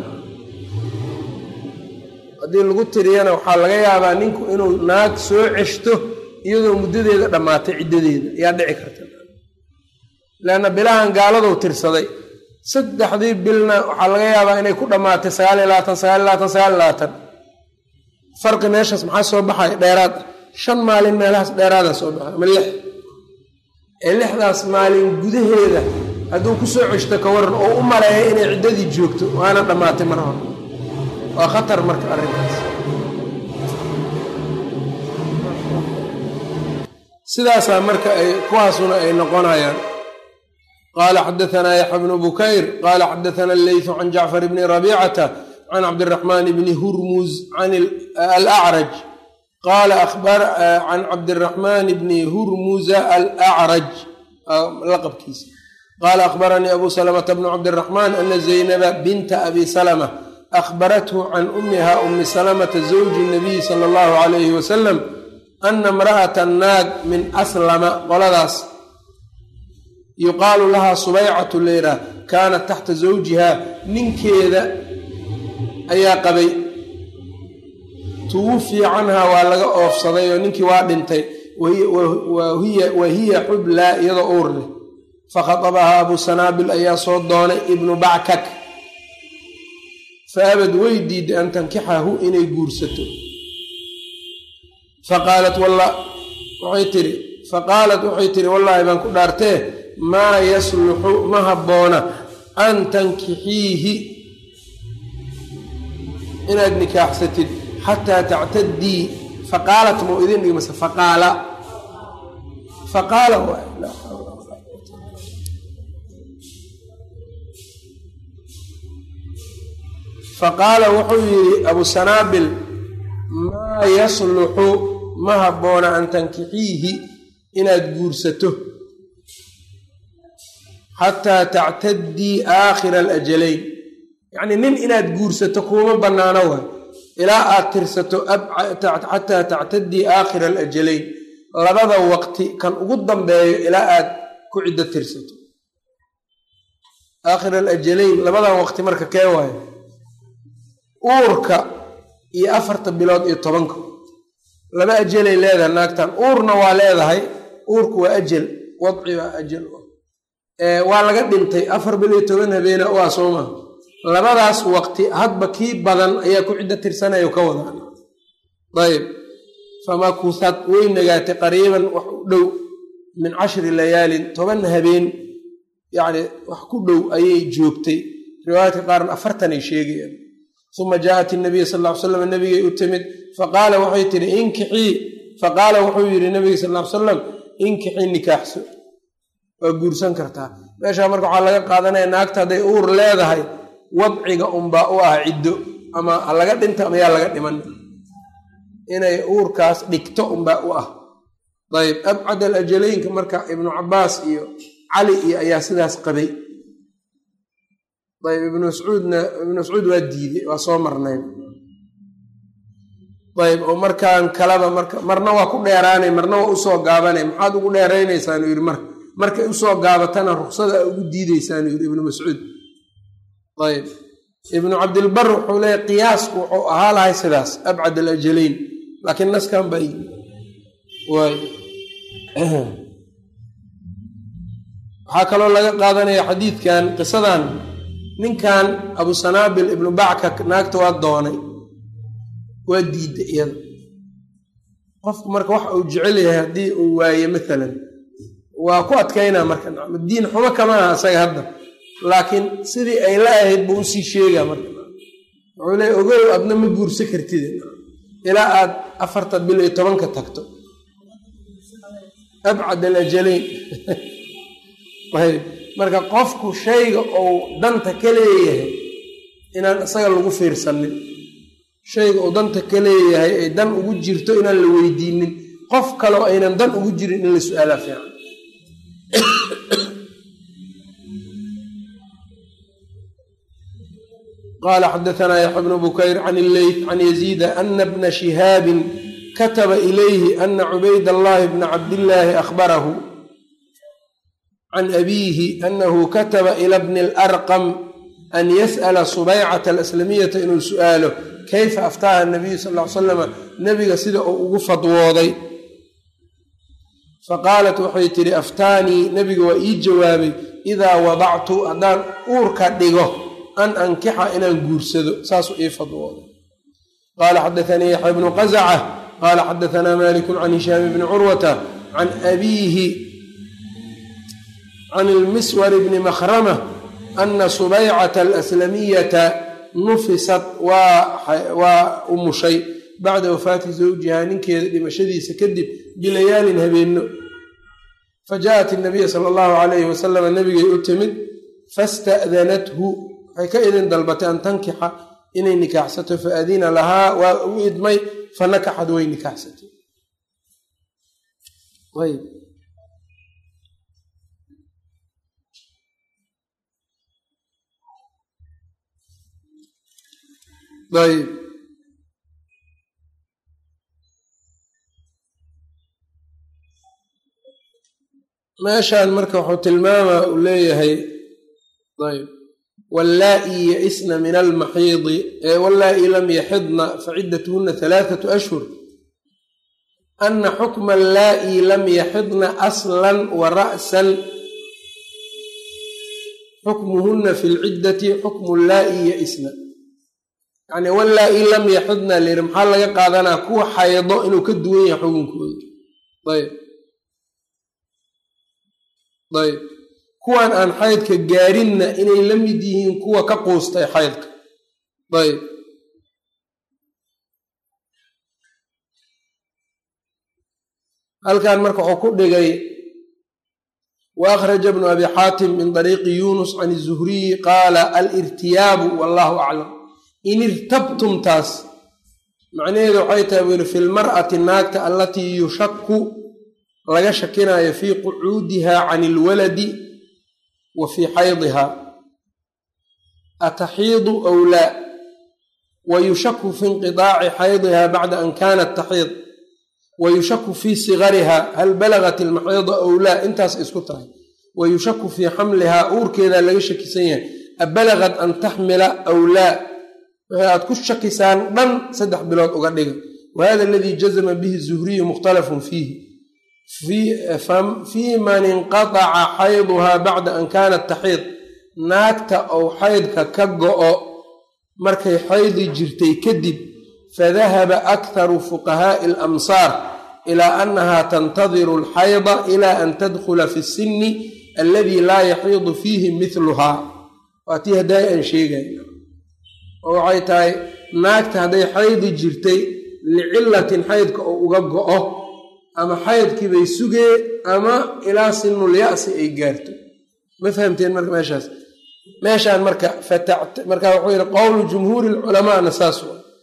haddii lagu tiriyana waxaa laga yaabaa ninku inuu naag soo ceshto iyadoo muddadeeda dhammaatay ciddadeeda ayaa dhici karta leanna bilahan gaaladou tirsaday saddexdii bilna waxaa laga yaabaa inay ku dhammaatay sagaal iyo labaatan sagaal iyo labaatan sagaal iyo labaatan farqi meeshaas maxaa soo baxaya dheeraad ah shan maalin meelahaas dheeraada soo baxay ama lix ee lixdaas maalin gudaheeda hadduu ku soo ceshto ka waran oo u maleeya inay ciddadii joogto waana dhammaatay mar hore waa khatar marka arrintaas sidaasaa marka ay kuwaasuna ay noqonayaan qaala xadaanaa yaxya bnu bukayr qaala xadaana alleytu can jacfar bni rabiicata can cabdiraxmaan bni hurmuz can alacraj qaala can cabdiraxmaan bni hurmuza alacraj laqabkiisa qaala akhbaranii abu salamata bnu cabdiraxmaan ana zaynaba binta abi salama akhbarathu can ummiha umi salamata zawji nabiyi sala allahu calayhi wasalam ana imra'ata naag min aslama qoladaas yuqaalu lahaa subaycatu leyraa kaanat taxta zawjiha ninkeeda ayaa qabay tuwufiya canhaa waa laga oofsaday oo ninkii waa dhintay wa hiya xublaa iyadoo uur leh fakhatabahaa abu sanaabil ayaa soo doonay ibnu backak faabad way diiday an tankixahu inay guursato faqaalat waxay tiri faqaalat waxay tiri wallaahi baan ku dhaartee maa yasluxu ma habboona an tankixiihi inaad nikaaxsatid xataa tactadii faqaalat mau idin dhigmase faqaala faqaala faqaala wuxuu yidhi abu sanaabil maa yasluxu ma habboona an tankixiihi inaad guursato xataa tactadii aakhira alajalayn yacnii nin inaad guursato kuuma bannaano waay ilaa aad tirsato xataa tactadii aakhira alajalayn labada waqti kan ugu dambeeyo ilaa aad ku ciddo tirsato aakhira alajalayn labadan waqti marka kee waayo uurka iyo afarta bilood iyo tobanka laba ajalay leedahay naagtan uurna waa leedahay uurku waa ajal wadci waa ajal waa laga dhintay afar bil iyo toban habeena waa soo maha labadaas waqti hadba kii badan ayaa ku ciddo tirsanayo ka wadaan ayb famakusad way nagaatay qariiban wax u dhow min cashri layaalin toban habeen yacni wax ku dhow ayay joogtay riwaayadka qaarna afartanay sheegayaan uma jaaءat inabiya sal ll ly slam nabigay u timid faqaala waxay tihi inkixii faqaala wuxuu yidhi nabiga sal ll ly salam inkixii nikaaxso waa guursan kartaa meeshaa marka waxaa laga qaadanaya naagta hadday uur leedahay wadciga unbaa u ah ciddo ama ha laga dhinta ama yaa laga dhiman inay uurkaas dhigto unbaa u ah ayb abcad alajalaynka marka ibnu cabaas iyo cali iyo ayaa sidaas qabay ayb ibnu mascuudna ibnu mascuud waa diiday waa soo marnay ayb oo markaan kalaba marka marna waa ku dheeraanay marna waa usoo gaabanay maxaad ugu dheeraynaysaanu yidhi marka markay usoo gaabatana ruksada ugu diidaysaanu yidhi ibnu mascuud ayb ibnu cabdilbar wuxuu leeyahy qiyaasku wuxuu ahaa lahay sidaas abcad alajalayn laakiin naskan baa yimi waay waxaa kaloo laga qaadanaya xadiidkan qisadan ninkan abu sanaabil ibnu backa naagta waa doonay waa diiday iyada qofku marka wax uu jecel yahay haddii uu waaye maalan waa ku adkaynaa marka diin xumo kama aha isaga hadda laakiin sidii ay la ahayd buu usii sheegaa marka wuxuu leey ogow adna ma guursa kartid ilaa aad afarta bil iyo tobanka tagto abcad alajalayn ayb marka qofku shayga uu danta ka leeyahay inaan isaga lagu fiirsanin shayga uu danta ka leeyahay ay dan ugu jirto inaan la weydiinin qof kaleo aynan dan ugu jirin in la su-aalaa fiican qala xadaanaa yaxya bnu bukayr can illeyt can yaziida ana bna shihaabin kataba ilayhi ana cubayd allahi bna cabdillaahi akhbarahu can abiihi anahu kataba ila bni alarqam an yas'ala subaycata alaslamiyata inuu su'aalo kayfa aftaaha nabiyu sal ly salama nebiga sida uu ugu fadwooday faqaalat waxay tidhi aftaanii nebiga waa ii jawaabay idaa wadactu haddaan uurka dhigo an ankixa inaan guursado saasuu ii fadwooday qaala xadaanii yaxya bnu qazaca qaala xadaanaa maliku can hishaam bni curwata can abiihi can ilmiswar bni makhrama ana subaycata alaslamiyata nufisat waa umushay bacda wafaati zawjihaa ninkeeda dhimashadiisa kadib bilayaalin habeenno fajaءat inabiya sala allahu calayhi wasalama nabigay u timid fasta'danathu waxay ka idin dalbatay an tankixa inay nikaaxsato faadina lahaa waa u idmay fanakaxad way nikaaxsatay ayb meeshaan marka wuxuu tilmaamaa uu leeyahay ayb wallaa'i yaisna min almaxiidi wallaa'i lam yaxidna faciddatuhuna halaathatu ashhur ana xukma allaa'i lam yaxidna aslan wa ra'san xukmuhuna fi lciddati xukmu llaa'i yaisna yacni wallaa'i lam yaxidna layidhi maxaa laga qaadanaa kuwa xaydo inuu ka duwan yahay xukunkooda ayb ayb kuwan aan xaydka gaarinna inay la mid yihiin kuwa ka quustay xaydka ayb halkan marka wuxuu ku dhigay wa akhraja bnu abi xaatim min dariiqi yunus can izuhriyi qaala alirtiyaabu wallahu aclam in irtabtumtaas macnaheedu waxay tahay buu yihi fi lmar'ati naagta allatii yushaku laga shakinayo fii qucuudiha can ilwaladi wa fii xaydiha ataxiidu aw laa wa yushaku fi inqidaaci xaydiha bacda an kanat taxiid wa yushaku fii sigariha hal balagat ilmaxiida aw laa intaas isku tahay wa yushaku fii xamlihaa uurkeedaa laga shakisan yahay abalagat an taxmila aw laa waxay aad ku shakisaan dhan saddex bilood uga dhiga wahada aladii jazama bihi zuhriyu mukhtalafun fiihi fii man inqataca xayduhaa bacda an kaanat taxiid naagta ou xaydka ka go'o markay xaydi jirtay kadib fadahaba akharu fuqahaa'i alamsaar ilaa annaha tantadiru alxayda ila an tadkhula fi sinni alladii laa yaxiidu fiihi mithluhaa waa tii haddaay aan sheegay oo waxay tahay naagta hadday xaydi jirtay licilatin xaydka oo uga go'o ama xaydkii bay sugee ama ilaa sinul ya'si ay gaarto ma fahamteen marka meeshaas meeshaan marka marka wuxuu yidhi qowlu jumhuuri lculamaana saas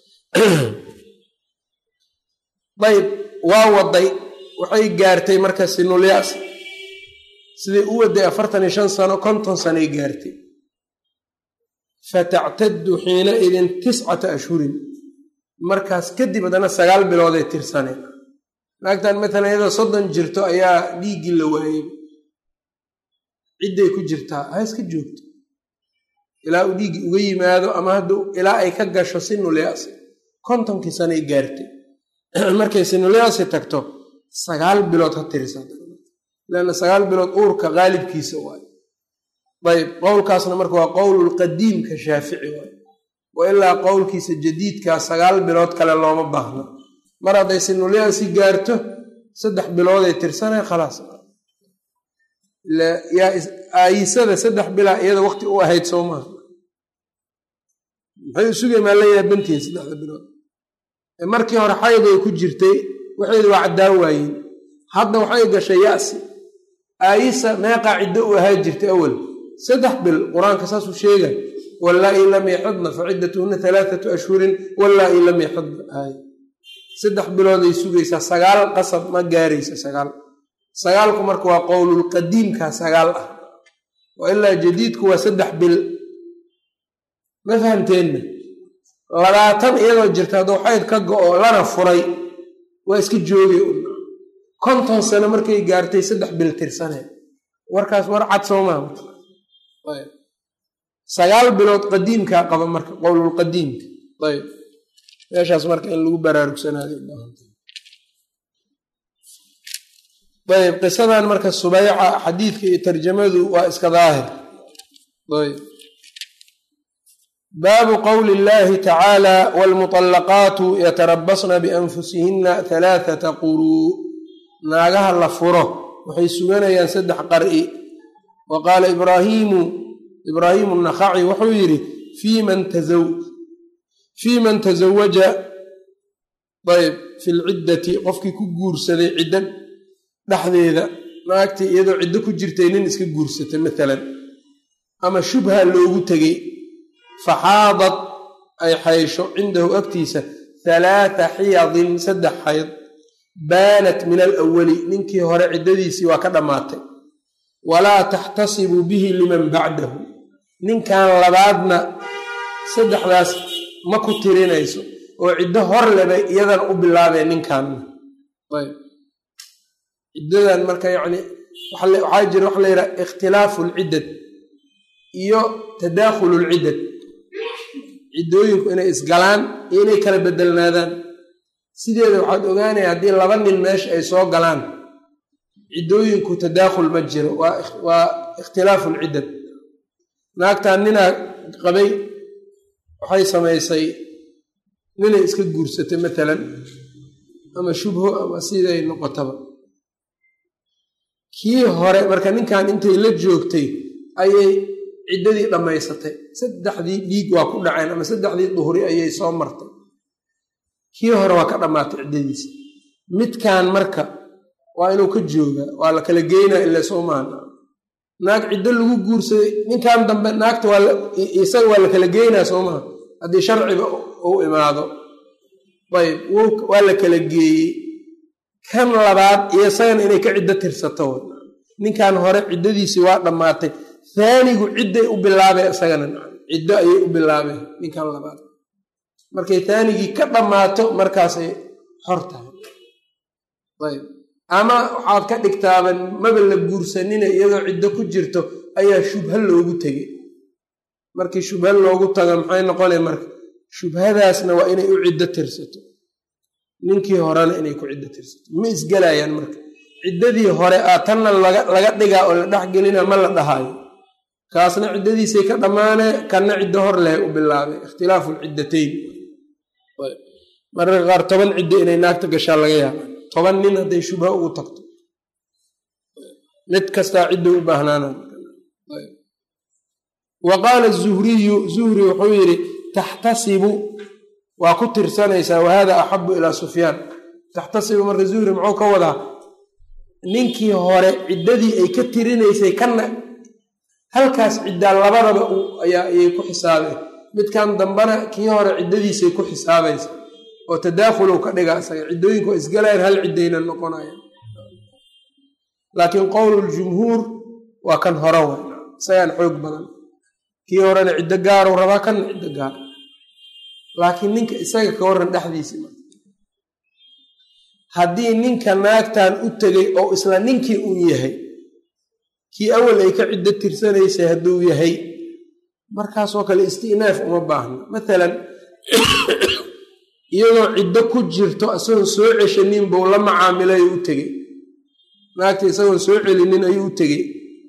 dayb waa waday waxay gaartay marka sinul ya'si siday u waday afartan iyo shan sano konton sanoay gaartay fatactadu xiinaidin tiscata ashhurin markaas kadib haddana sagaal bilooday tirsaneen naagtan matalan iyadoo soddon jirto ayaa dhiiggii la waayey cidday ku jirtaa ha iska joogto ilaa uu dhiiggi uga yimaado ama hadduu ilaa ay ka gasho sinulyasi kontonkii sanay gaartay markay sinulyasi tagto sagaal bilood ha tirisa leanna sagaal bilood uurka qaalibkiisa waayo ayb qowlkaasna marka waa qowlulqadiimka shaafici waayo wa ilaa qowlkiisa jadiidkaa sagaal bilood kale looma baahno mar hadday sinulyasi gaarto saddex bilooday tirsanay khalaas aayisada saddex bilaa iyada waqti u ahayd soo maaha maxay usugay maa la yaabantihin saddexda bilood markii hore xayday ku jirtay waxeedu waa caddaan waayeen hadda waxay gashay yasi aayisa meeqaa ciddo u ahaa jirtay awal saddex bil qur-aanka saasuu sheega wallaa-i lam yaxidna fa ciddatuhuna alaaatu ashhurin wallaa-i lam yaxidna aay saddex bilooday sugaysaa sagaal qasab ma gaaraysa sagaal sagaalku marka waa qowlulqadiimka sagaal ah wa ilaa jadiidku waa saddex bil ma fahamteenna labaatan iyadoo jirta hadduu xayd ka go-o lana furay waa iska joogay konton sano markay gaartay saddex bil tirsaneen warkaas war cad soo maha sagaal bilood qadiimkaa qaba marka qowlulqadiimka ayb meeshaas marka in lagu baraarugsanaada ayb qisadan marka subayca xadiidka iyo tarjamadu waa iska daahir ayb baabu qowli illahi tacaala waalmuطallaqaatu yatarabasna bianfusihina halaathata quruu naagaha la furo waxay suganayaan saddex qar'i wa qaala ibraahiimu ibraahiimu nakhaci wuxuu yidhi fii man tazawaja ayb fi lciddati qofkii ku guursaday ciddo dhexdeeda naagtii iyadoo ciddo ku jirtay nin iska guursatay maalan ama shubha loogu tegey faxaadad ay xaysho cindahu agtiisa halaata xiyadin saddex xayd baanat min alawali ninkii hore ciddadiisii waa ka dhammaatay walaa taxtasibu bihi liman bacdahu ninkan labaadna saddexdaas ma ku tirinayso oo ciddo hor lebay iyadana u bilaabeen ninkanna ayb ciddadan marka yacni waxaa jira waxa la yidhaha ikhtilaafu lciddad iyo tadaakhulu lciddad ciddooyinku inay isgalaan iyo inay kala bedelnaadaan sideeda waxaad ogaanaya haddii laba nin meesha ay soo galaan ciddooyinku tadaakhul ma jiro waa ikhtilaafu lciddad naagtan ninaa qabay waxay samaysay ninay iska guursatay matalan ama shubho ama siday noqotaba kii hore marka ninkan intay la joogtay ayay ciddadii dhammaysatay saddexdii dhiig waa ku dhaceen ama saddexdii duhri ayay soo martay kii hore waa ka dhammaatay ciddadiisa midkan marka waa inuu ka joogaa waa la kala geynaa ila soo maana naag ciddo lagu guursaday ninkan dambe naagta isaga waa la kala geynaa soo maha haddii sharciba uu imaado ayb waa la kala geeyey kan labaad iyo isagana inay ka ciddo tirsato ninkan hore ciddadiisii waa dhammaatay haanigu cidday u bilaabeen isagana ciddo ayay u bilaabeen ninkan labaad markay haanigii ka dhammaato markaasay xor tahay ayb ama waxaad ka dhigtaaban maba la guursanina iyadoo ciddo ku jirto ayaa shubha loogu tegey markii shubha loogu tago maxay noqonay marka shubhadaasna waa inay u ciddo tirsato ninkii horena inay ku ciddo tirsato ma isgelayaan marka ciddadii hore a tanna laga dhigaa oo la dhexgelina ma la dhahaayo kaasna ciddadiisay ka dhammaanee kanna ciddo hor leh u bilaabay ikhtilaafu lciddatayn mararka qaar toban ciddo inay naagta gashaa laga yaaba toban nin hadday shubha ugu tagto mid kastaa ciddo u baahnaana wa qaala zuhriyu zuhri wuxuu yidhi taxtasibu waa ku tirsanaysaa wahada axabu ilaa sufyaan taxtasibu marka zuhri muxuu ka wadaa ninkii hore ciddadii ay ka tirinaysay kanna halkaas ciddaa labadaba ayay ku xisaabeen midkan dambana kii hore ciddadiisay ku xisaabaysa oo tadaakhulu ka dhiga isaga ciddooyinku waa isgalayaan hal ciddayna noqonayaan laakiin qowluljumhuur waa kan hore wa isagaan xoog badan kii horena ciddo gaaru rabaa kanna ciddo gaar laakiin ninka isaga ka waran dhexdiisi ma haddii ninka naagtan u tegay oo isla ninkii uu yahay kii awal ay ka ciddo tirsanaysay hadduu yahay markaasoo kale isti'naaf uma baahna maalan iyadoo ciddo ku jirto isagoon soo ceshanin buu la macaamilay oo u tegey naagta isagoon soo celinin ayuu u tegey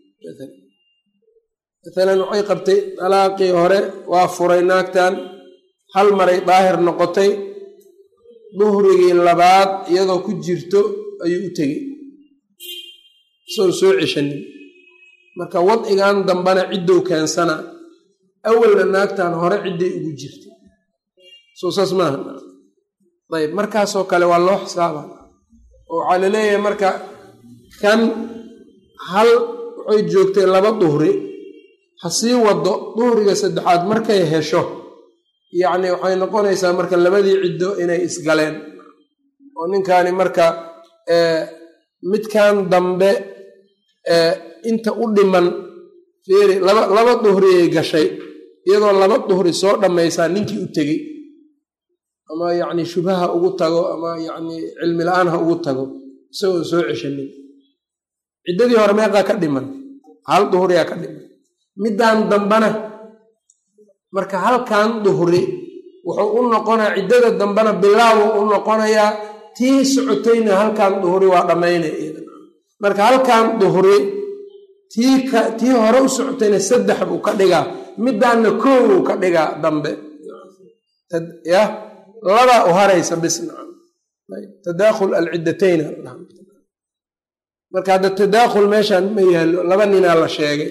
maalan waxay qabtay dalaaqii hore waa furay naagtan hal maray daahir noqotay duhrigii labaad iyadoo ku jirto ayuu u tegey isagoon soo ceshanin marka wadcigan dambena ciddow keensana awalna naagtan hore cidday ugu jirtay soo saas maaha ayb markaasoo kale waa loo xisaaba oo waxaa laleeyahay marka kan hal waxay joogtay laba duhri ha sii wado duhriga saddexaad markay hesho yacni waxay noqonaysaa marka labadii ciddo inay isgaleen oo ninkaani marka midkan dambe inta u dhiman fiiri laba laba duhriyay gashay iyadoo laba duhri soo dhammaysaa ninkii u tegey ama yacni shubhaha ugu tago ama yacni cilmi la-aan ha ugu tago isagoon soo ceshanin ciddadii hore meeqaa ka dhiman hal duhriyaa ka dhiman middan dambena marka halkan duhri wuxuu u noqonaya ciddada dambena bilaabu u noqonayaa tii socotayna halkan duhri waa dhammaynaya marka halkan duhri tii ka tii hore u socotayna saddex buu ka dhigaa middaanna koow uu ka dhigaa dambe yah labaa u haraysa bis nacam tadaakhul alciddatayn marka hadda tadaakhul meeshaan ma yaallo laba ninaa la sheegay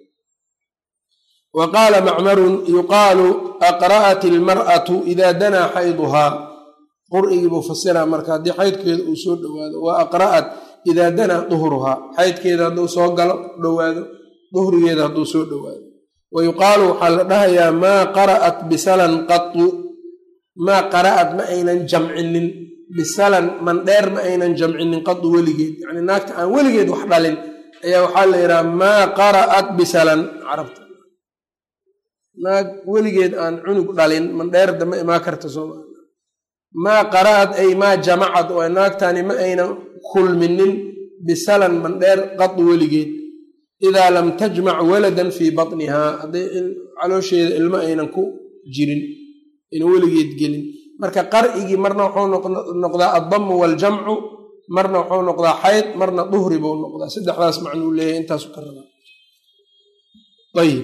wa qaala macmarun yuqaalu aqra'at ilmar'atu idaa danaa xayduhaa qur'igii buu fasiraa marka haddii xaydkeeda uu soo dhowaado wa aqra'at idaa danaa duhruhaa xaydkeeda hadduu soo galo dhowaado duhrigeeda hadduu soo dhowaado wa yuqaalu waxaa la dhahayaa maa qara'at bisalan qatu maa qara'at ma aynan jamcinin bisalan mandheer ma aynan jamcinin qadu weligeed yacni naagta aan weligeed wax dhalin ayaa waxaa la yidhaha maa qara'at bisalan carabta naag weligeed aan cunug dhalin mandheerda ma imaa karta sooma maa qara'at ay maa jamacad oo naagtani ma aynan kulminin bisalan mandheer qadu weligeed idaa lam tajmac waladan fii batnihaa hadday caloosheeda ilmo aynan ku jirin aynan weligeed gelin marka qar'igii marna wuxuu noqdaa addamu waaljamcu marna wuxuu noqdaa xayd marna duhri buu noqdaa saddexdaas macnuu leeyahay intaasu ka rabaa ayib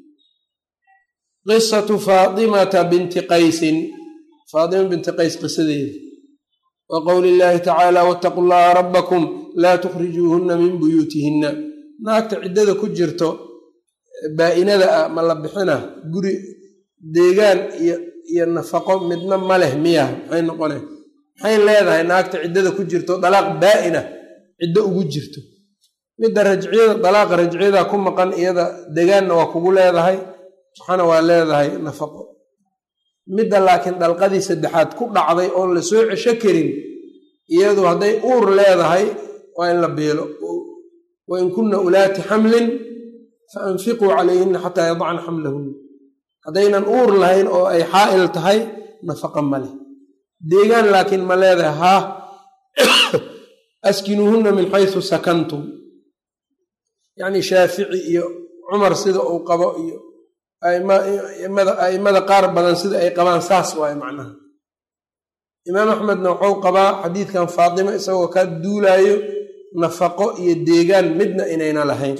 qisatu faatimata binti qaysin faatima binti qays qisadeeda wa qowli illaahi tacaala wattaqu llaha rabbakum laa tukhrijuuhunna min buyuutihinna naagta ciddada ku jirto baa-inada ah ma la bixina guri deegaan iyo iyo nafaqo midna ma leh miya maxay noqone maxay leedahay naagta ciddada ku jirto dalaaq baa-ina ciddo ugu jirto midda rajciyada dalaaqa rajciyada ku maqan iyada degaanna waa kugu leedahay waxana waa leedahay nafaqo midda laakiin dalqadii saddexaad ku dhacday oon la soo cesho karin iyadu hadday uur leedahay waa in la beelo wain kunna ulaati xamlin fa anfiquu calayhinna xataa yadacna xamlahunna haddaynan uur lahayn oo ay xaa'il tahay nafaqa ma leh deegaan laakiin ma leedahay haa askinuuhunna min xaysu sakantum yacni shaafici iyo cumar sida uu qabo iyo a'immada qaar badan sida ay qabaan saas waaye macnaha imaam axmedna wuxuu qabaa xadiidkan faatimo isagoo ka duulaayo nafaqo iyo deegaan midna inayna lahayn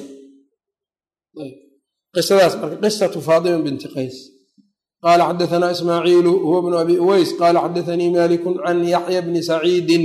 qisadaas marka qisatu faatima binti qays qaala xadaanaa ismaaciilu huwa bnu abi uweys qaala xadaanii maliku can yaxya bni saciidin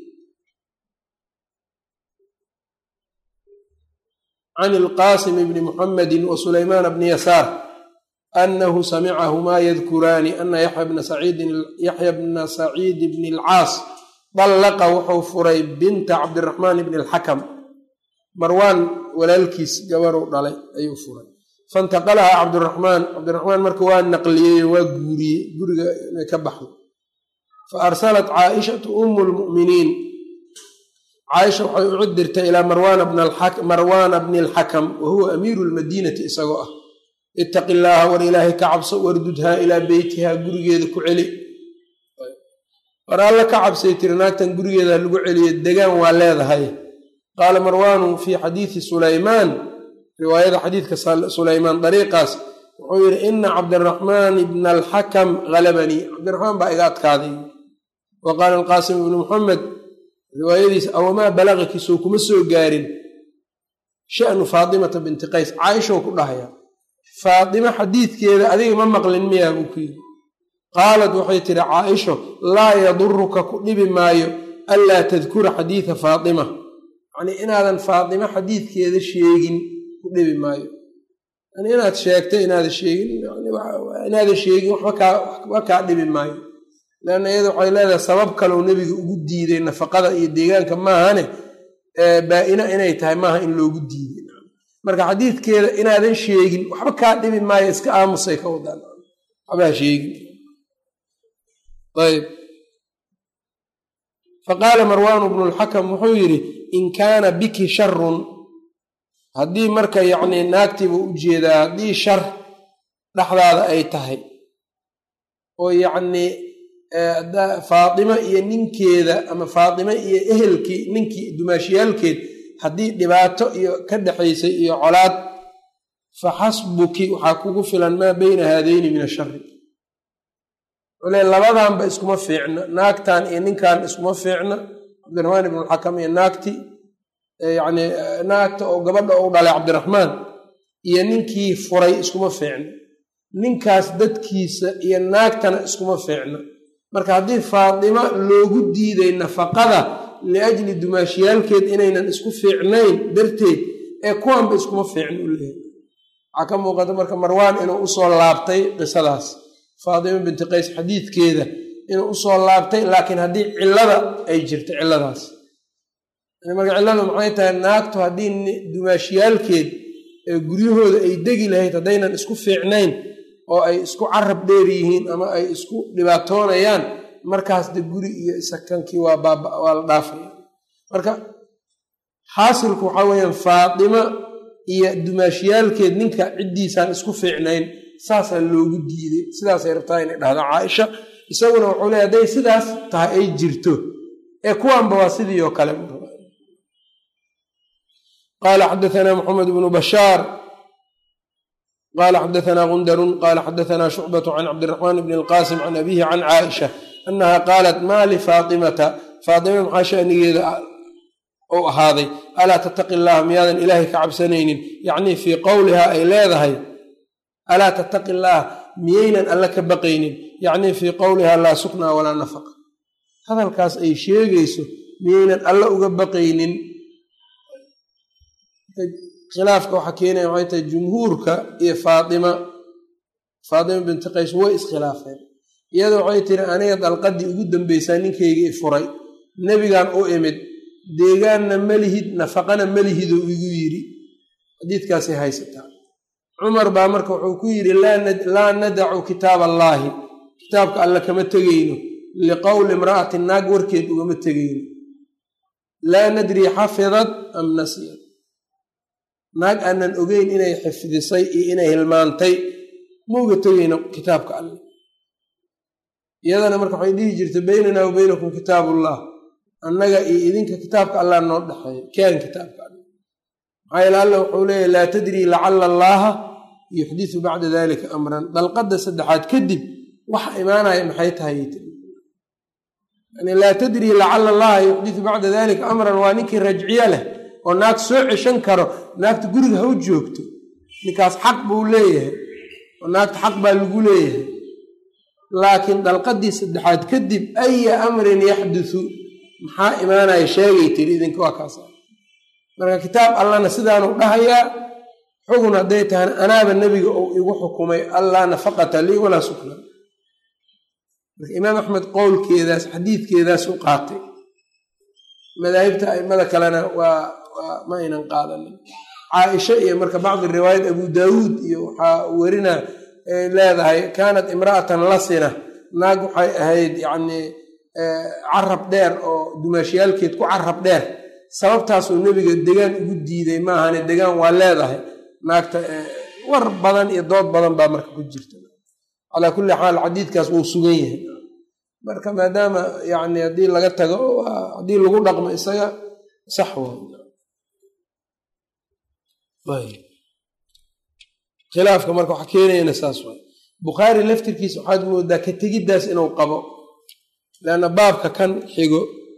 can ilqaasim bni muxamedi wa sulaymaan bni yasaar anahu samicahumaa yadkuraani ana yaxya bna saciid bni alcaas dallaqa wuxuu furay binta cabdiraxmaan bni alxakam marwaan walaalkiis gabaruu dhalay ayuu furay faintaqalahaa cabdiraxmaan cabdiraxmaan marka waa naqliyey waa guuriyey guriga inay ka baxdo fa arsalat caaishatu umu lmu'miniin caaisha waxay u cidirtay ilaa marwaana bni alxakam wa huwa amiiru lmadiinati isagoo ah ittaqi illaaha war ilaahay ka cabso wardudhaa ilaa beytihaa gurigeeda ku celi war alla ka cabsay tiri naagtan gurigeeda lagu celiyo degaan waa leedahay qaala marwaanu fii xadiidi sulaymaan riwaayada xadiidka sulaymaan dariiqaas wuxuu yidhi ina cabdiraxmaan ibna alxakam halabanii cabdiraxmaan baa iga adkaaday wa qaala alqaasim ibnu muxamed riwaayadiisa awamaa balagaki soo kuma soo gaarin sha'nu faatimata binti qays caaishow ku dhahaya faatimo xadiidkeeda adiga ma maqlin miyaa buu ku yidhi qaalat waxay tidhi caaisho laa yaduruka ku dhibi maayo anlaa tadkura xadiida faatima yacnii inaadan faatimo xadiidkeeda sheegin ku dhibi maayo yani inaad sheegto inaada sheegin inaadan sheegin waxba kaa dhibi maayo leanna iyada waxay leedahay sabab kaleu nebiga ugu diiday nafaqada iyo deegaanka maahane baa-ina inay tahay maaha in loogu diiday marka xadiidkeeda inaadan sheegin waxba kaa dhibi maayo iska aamusay ka wadaan waxbaa sheegin ayb faqaala marwaanu bnu lxakam wuxuu yidhi in kaana biki sharun haddii marka yacnii naagtiiba u jeedaa haddii shar dhexdaada ay tahay oo yacnii faatimo iyo ninkeeda ama faatimo iyo ehelkii ninkii dumaashiyaalkeed haddii dhibaato iyo ka dhexaysay iyo colaad fa xasbuki waxaa kugu filan maa beyna haadayni min ashari cule labadanba iskuma fiicna naagtan iyo ninkan iskuma fiicna cabdiraxmaan ibnulxakam iyo naagti yacni naagta oo gabadha u dhalay cabdiraxmaan iyo ninkii furay iskuma fiicna ninkaas dadkiisa iyo naagtana iskuma fiicna marka haddii faatimo loogu diiday nafaqada liajli dumaashiyaalkeed inaynan isku fiicnayn darteed ee kuwanba iskuma fiicna u leehay waxaa ka muuqata marka marwaan inuu usoo laabtay qisadaas faatimo binti qays xadiidkeeda inuu usoo laabtay laakiin haddii cillada ay jirto cilladaas marka cilladu maxay tahay naagtu haddii dumaashiyaalkeed ee guryahooda ay degi lahayd haddaynan isku fiicnayn oo ay isku carab dheer yihiin ama ay isku dhibaatoonayaan markaas de guri iyo sakankii waa waa la dhaafaya marka xaasilku waxaa weeyaan faatimo iyo dumaashiyaalkeed ninka ciddiisaan isku fiicnayn saasaa loogu diiday sidaasay rabtaa inay dhahdo caaisha isaguna wuxuu leey hadday sidaas tahay ay jirto ee kuwanba waa sidii oo kale qaala xadaanaa maxamed bnu bashaar qala xadaanaa gundarun qala xadaanaa shucbatu can cabdiraxmaan bni alqaasim can abihi can caaisha annaha qaalat maa lifaatimata faatima maxaa shanigeeda ou ahaaday alaa tattaqi llaha miyaadan ilaahay ka cabsanaynin yacnii fii qowlihaa ay leedahay alaa tattaqi llaah miyaynan alla ka baqaynin yacnii fii qowlihaa laa suknaa walaa nafaqa hadalkaas ay sheegayso miyaynan alla uga baqaynin khilaafka waxaa keenaya waxay tahay jumhuurka iyo faatima faatima binti qays way iskhilaafeen iyada waxay tiri aniga dalqadii ugu dambaysaa ninkayga i furay nebigan u imid deegaanna malihid nafaqana malihidoo igu yidhi xadiidkaasay haysataa cumar baa marka wuxuu ku yidhi laa nadacu kitaab allaahi kitaabka alle kama tegayno liqowli imra'ati naag warkeed ugama tegayno laa nadrii xafidad am nasiyad naag aanan ogeyn inay xifdisay iyo inay hilmaantay ma uga tegayno kitaabka alle iyadana marka waxay dhihi jirtay beynanaa wa beynakum kitaabullah annaga iyo idinka kitaabka allah noo dhexeeya kaan kitaabka alle maxaa yeele alla wuxuu leeyahy laa tadrii lacala allaaha yuxdisu bacda dalika amran dalqadda saddexaad kadib waxa imaanaya maxay tahay yani laa tadrii lacala allaha yuxdisu bacda dalika amran waa ninkii rajciye leh oo naag soo ceshan karo naagta guriga ha u joogto ninkaas xaq buu leeyahay oo naagta xaq baa lagu leeyahay laakiin dalqadii saddexaad kadib aya amrin yaxdusu maxaa imaanaya sheegay tiri idinka waa kaas marka kitaab allana sidaanu dhahayaa xugun hadday tahana anaaba nebiga uu igu xukumay allaa nafaqata lii walaa sukna marka imaam axmed qowlkeedaas xadiidkeedaas u qaatay madaahibta aimada kalena waa ma aynan qaadanin caaisha iyo marka bacdi riwaayat abu daawuud iyo waxaa werina leedahay kaanat imra'atan lasina naag waxay ahayd yacnii carab dheer oo dumaashiyaalkeed ku carab dheer sababtaasuu nebiga degaan ugu diiday maahane degaan waa leedahay naagta war badan iyo dood badan baa marka ku jirta calaa kulli xaal xadiidkaas wuu sugan yahay marka maadaama yani haddii laga tago haddii lagu dhaqmo isaga sax wa khilaafka marka waxa keenayana saas waay bukhaari laftirkiisa waxaad moodaa ka tegiddaas inuu qabo leanna baabka kan xigo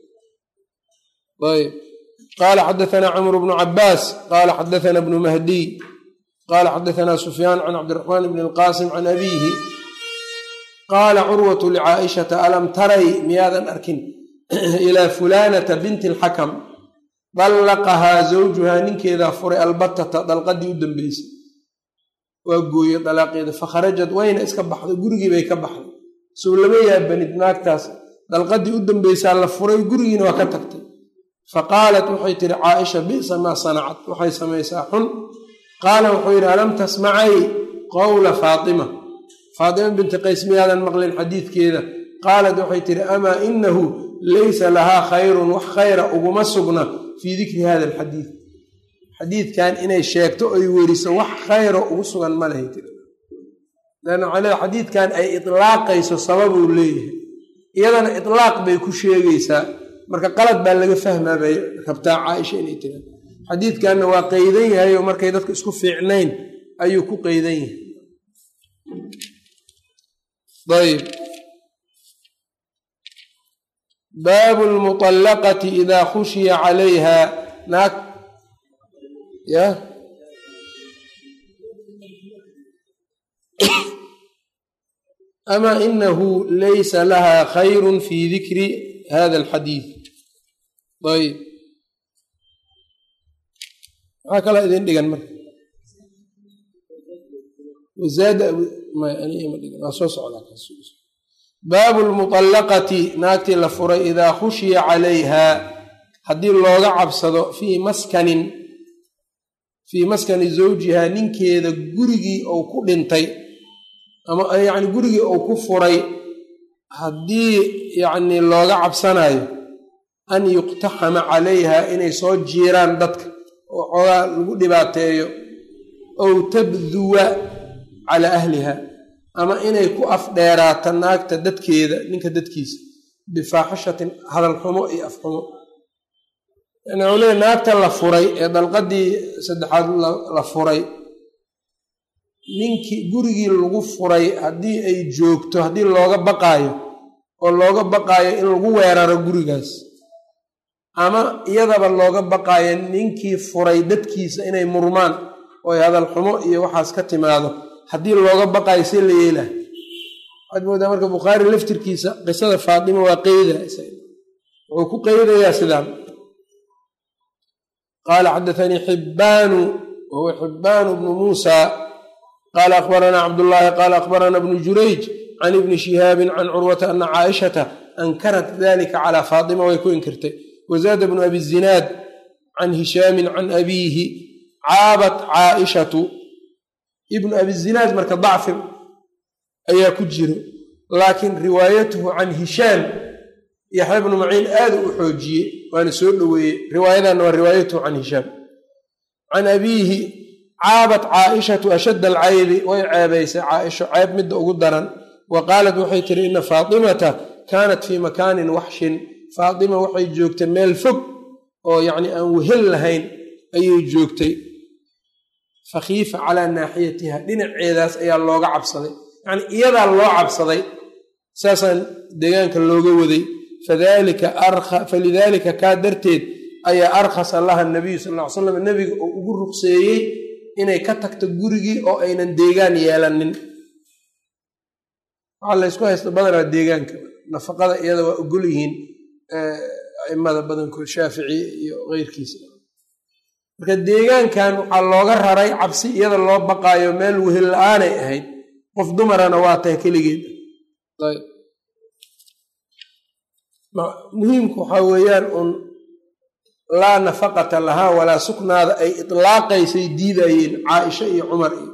ayb qaala xadaثna cmr bnu cabaas qaala xadaثna bnu mahdiy qaala xadaثna sufyaan can cabdiraxmaan bn اlqasim can abiihi qaala curwatu licaaishata alam taray miyaadan arkin ilaa fulanata binti اlxakam dallaqahaa zawjuhaa ninkeedaa furay albatata dalqadii u dambeysay waa gooye dalaaqeeda fakharajad wayna iska baxday gurigii bay ka baxday sow lama yaabanid naagtaas dalqadii u dambeysaa la furay gurigiina waa ka tagtay faqaalat waxay tihi caaisha bisa maa sanacat waxay samaysaa xun qaala wuxuu yidhi alam tasmacay qowla faatima faatima binti qays miyaadan maqlin xadiidkeeda qaalat waxay tihi amaa inahu laysa lahaa khayrun wax khayra uguma sugna fii dikri hada alxadiid xadiidkan inay sheegto oy weriso wax khayro ugu sugan ma lehay tiri leanna waxay leedahay xadiidkan ay itlaaqayso sababuu leeyahay iyadana itlaaq bay ku sheegaysaa marka qalad baa laga fahmaa bay rabtaa caaisha inay tira xadiidkanna waa qeydan yahay oo markay dadka isku fiicnayn ayuu ku qeydan yahay ayb baabu lmuطallaqati idaa khushiya calayha naag ya ama inahu laysa laha khayru fi dikri hada alxadiid ayb maxaa kalaa idin dhigan marka wazaadwaa soo socdabaabu lmuطallaqati naagtii la furay idaa khushiya calayha haddii looga cabsado fii maskanin fii maskani zawjiha ninkeeda gurigii ou ku dhintay ama yacni gurigii ou ku furay haddii yacni looga cabsanayo an yuqtaxama calayha inay soo jiiraan dadka oo xoogaa lagu dhibaateeyo ow tabduwa calaa ahliha ama inay ku afdheeraato naagta dadkeeda ninka dadkiisa bifaaxishatin hadal xumo iyo afxumo yani waxuu leeya naagta la furay ee dalqadii saddexaad la furay ninkii gurigii lagu furay haddii ay joogto haddii looga baqaayo oo looga baqaayo in lagu weeraro gurigaas ama iyadaba looga baqaayo ninkii furay dadkiisa inay murmaan oo ay hadal xumo iyo waxaas ka timaado haddii looga baqaayo see la yeelaha waxaad moodaa marka bukhaari laftirkiisa qisada faatima waa qeyda wuxuu ku qeydayaa sidaan qaala xadaanii xibbaanu wahuwa xibbaanu bnu muusa qaala akhbaranaa cabdullaahi qaala akhbarana bnu jurayj can ibni shihaabin can curwata ana caaishata ankarat dalika calaa faatima way ku inkirtay wazaada bnu abi zinaad can hishaamin can abiihi caabat caaishatu ibnu abi zinaad marka dacfi ayaa ku jiro laakiin riwaayatuhu can hishaam yaxya bnu maciin aada u xoojiyey waana soo dhoweeyey riwaayadanna waa riwaayatuhu can hishaam can abiihi caabat caaishatu ashadda alcaybi way ceebaysay caaisho ceeb midda ugu daran wa qaalat waxay tiri ina faatimata kaanat fii makaanin waxshin faatima waxay joogtay meel fog oo yacni aan wehel lahayn ayay joogtay fakhiifa calaa naaxiyatiha dhinaceedaas ayaa looga cabsaday yacni iyadaa loo cabsaday saasaan deegaanka looga waday falidaalika kaa darteed ayaa arkhasa laha nabiyu sal ll ly slam nebiga oo ugu ruqseeyey inay ka tagto gurigii oo aynan deegaan yeelanin waxaa laysku haysta badanaa deegaanka nafaqada iyada waa ogol yihiin aimada badankood shaafici iyo keyrkiisa marka deegaankan waxaa looga raray cabsi iyada loo baqaayo meel wehel la-aanay ahayd qof dumarana waa tahay keligeed muhiimku waxaa weeyaan un laa nafaqata lahaa walaa suknaada ay itlaaqaysay diidayeen caaisha iyo cumar iyo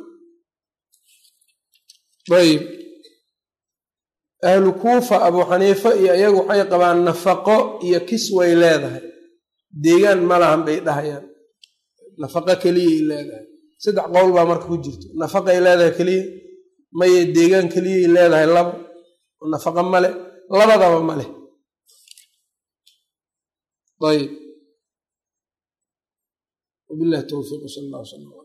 ayb ahlu kuufa abuu xaniifa iyo iyagu waxay qabaan nafaqo iyo kis way leedahay deegaan ma lahan bay dhahayaan nafaqo keliyay leedahay saddex qowl baa marka ku jirto nafaqay leedahay keliya maye deegaan keliyay leedahay labo nafaqo male labadaba maleh ayb wabilahi towfiiq sal allah sala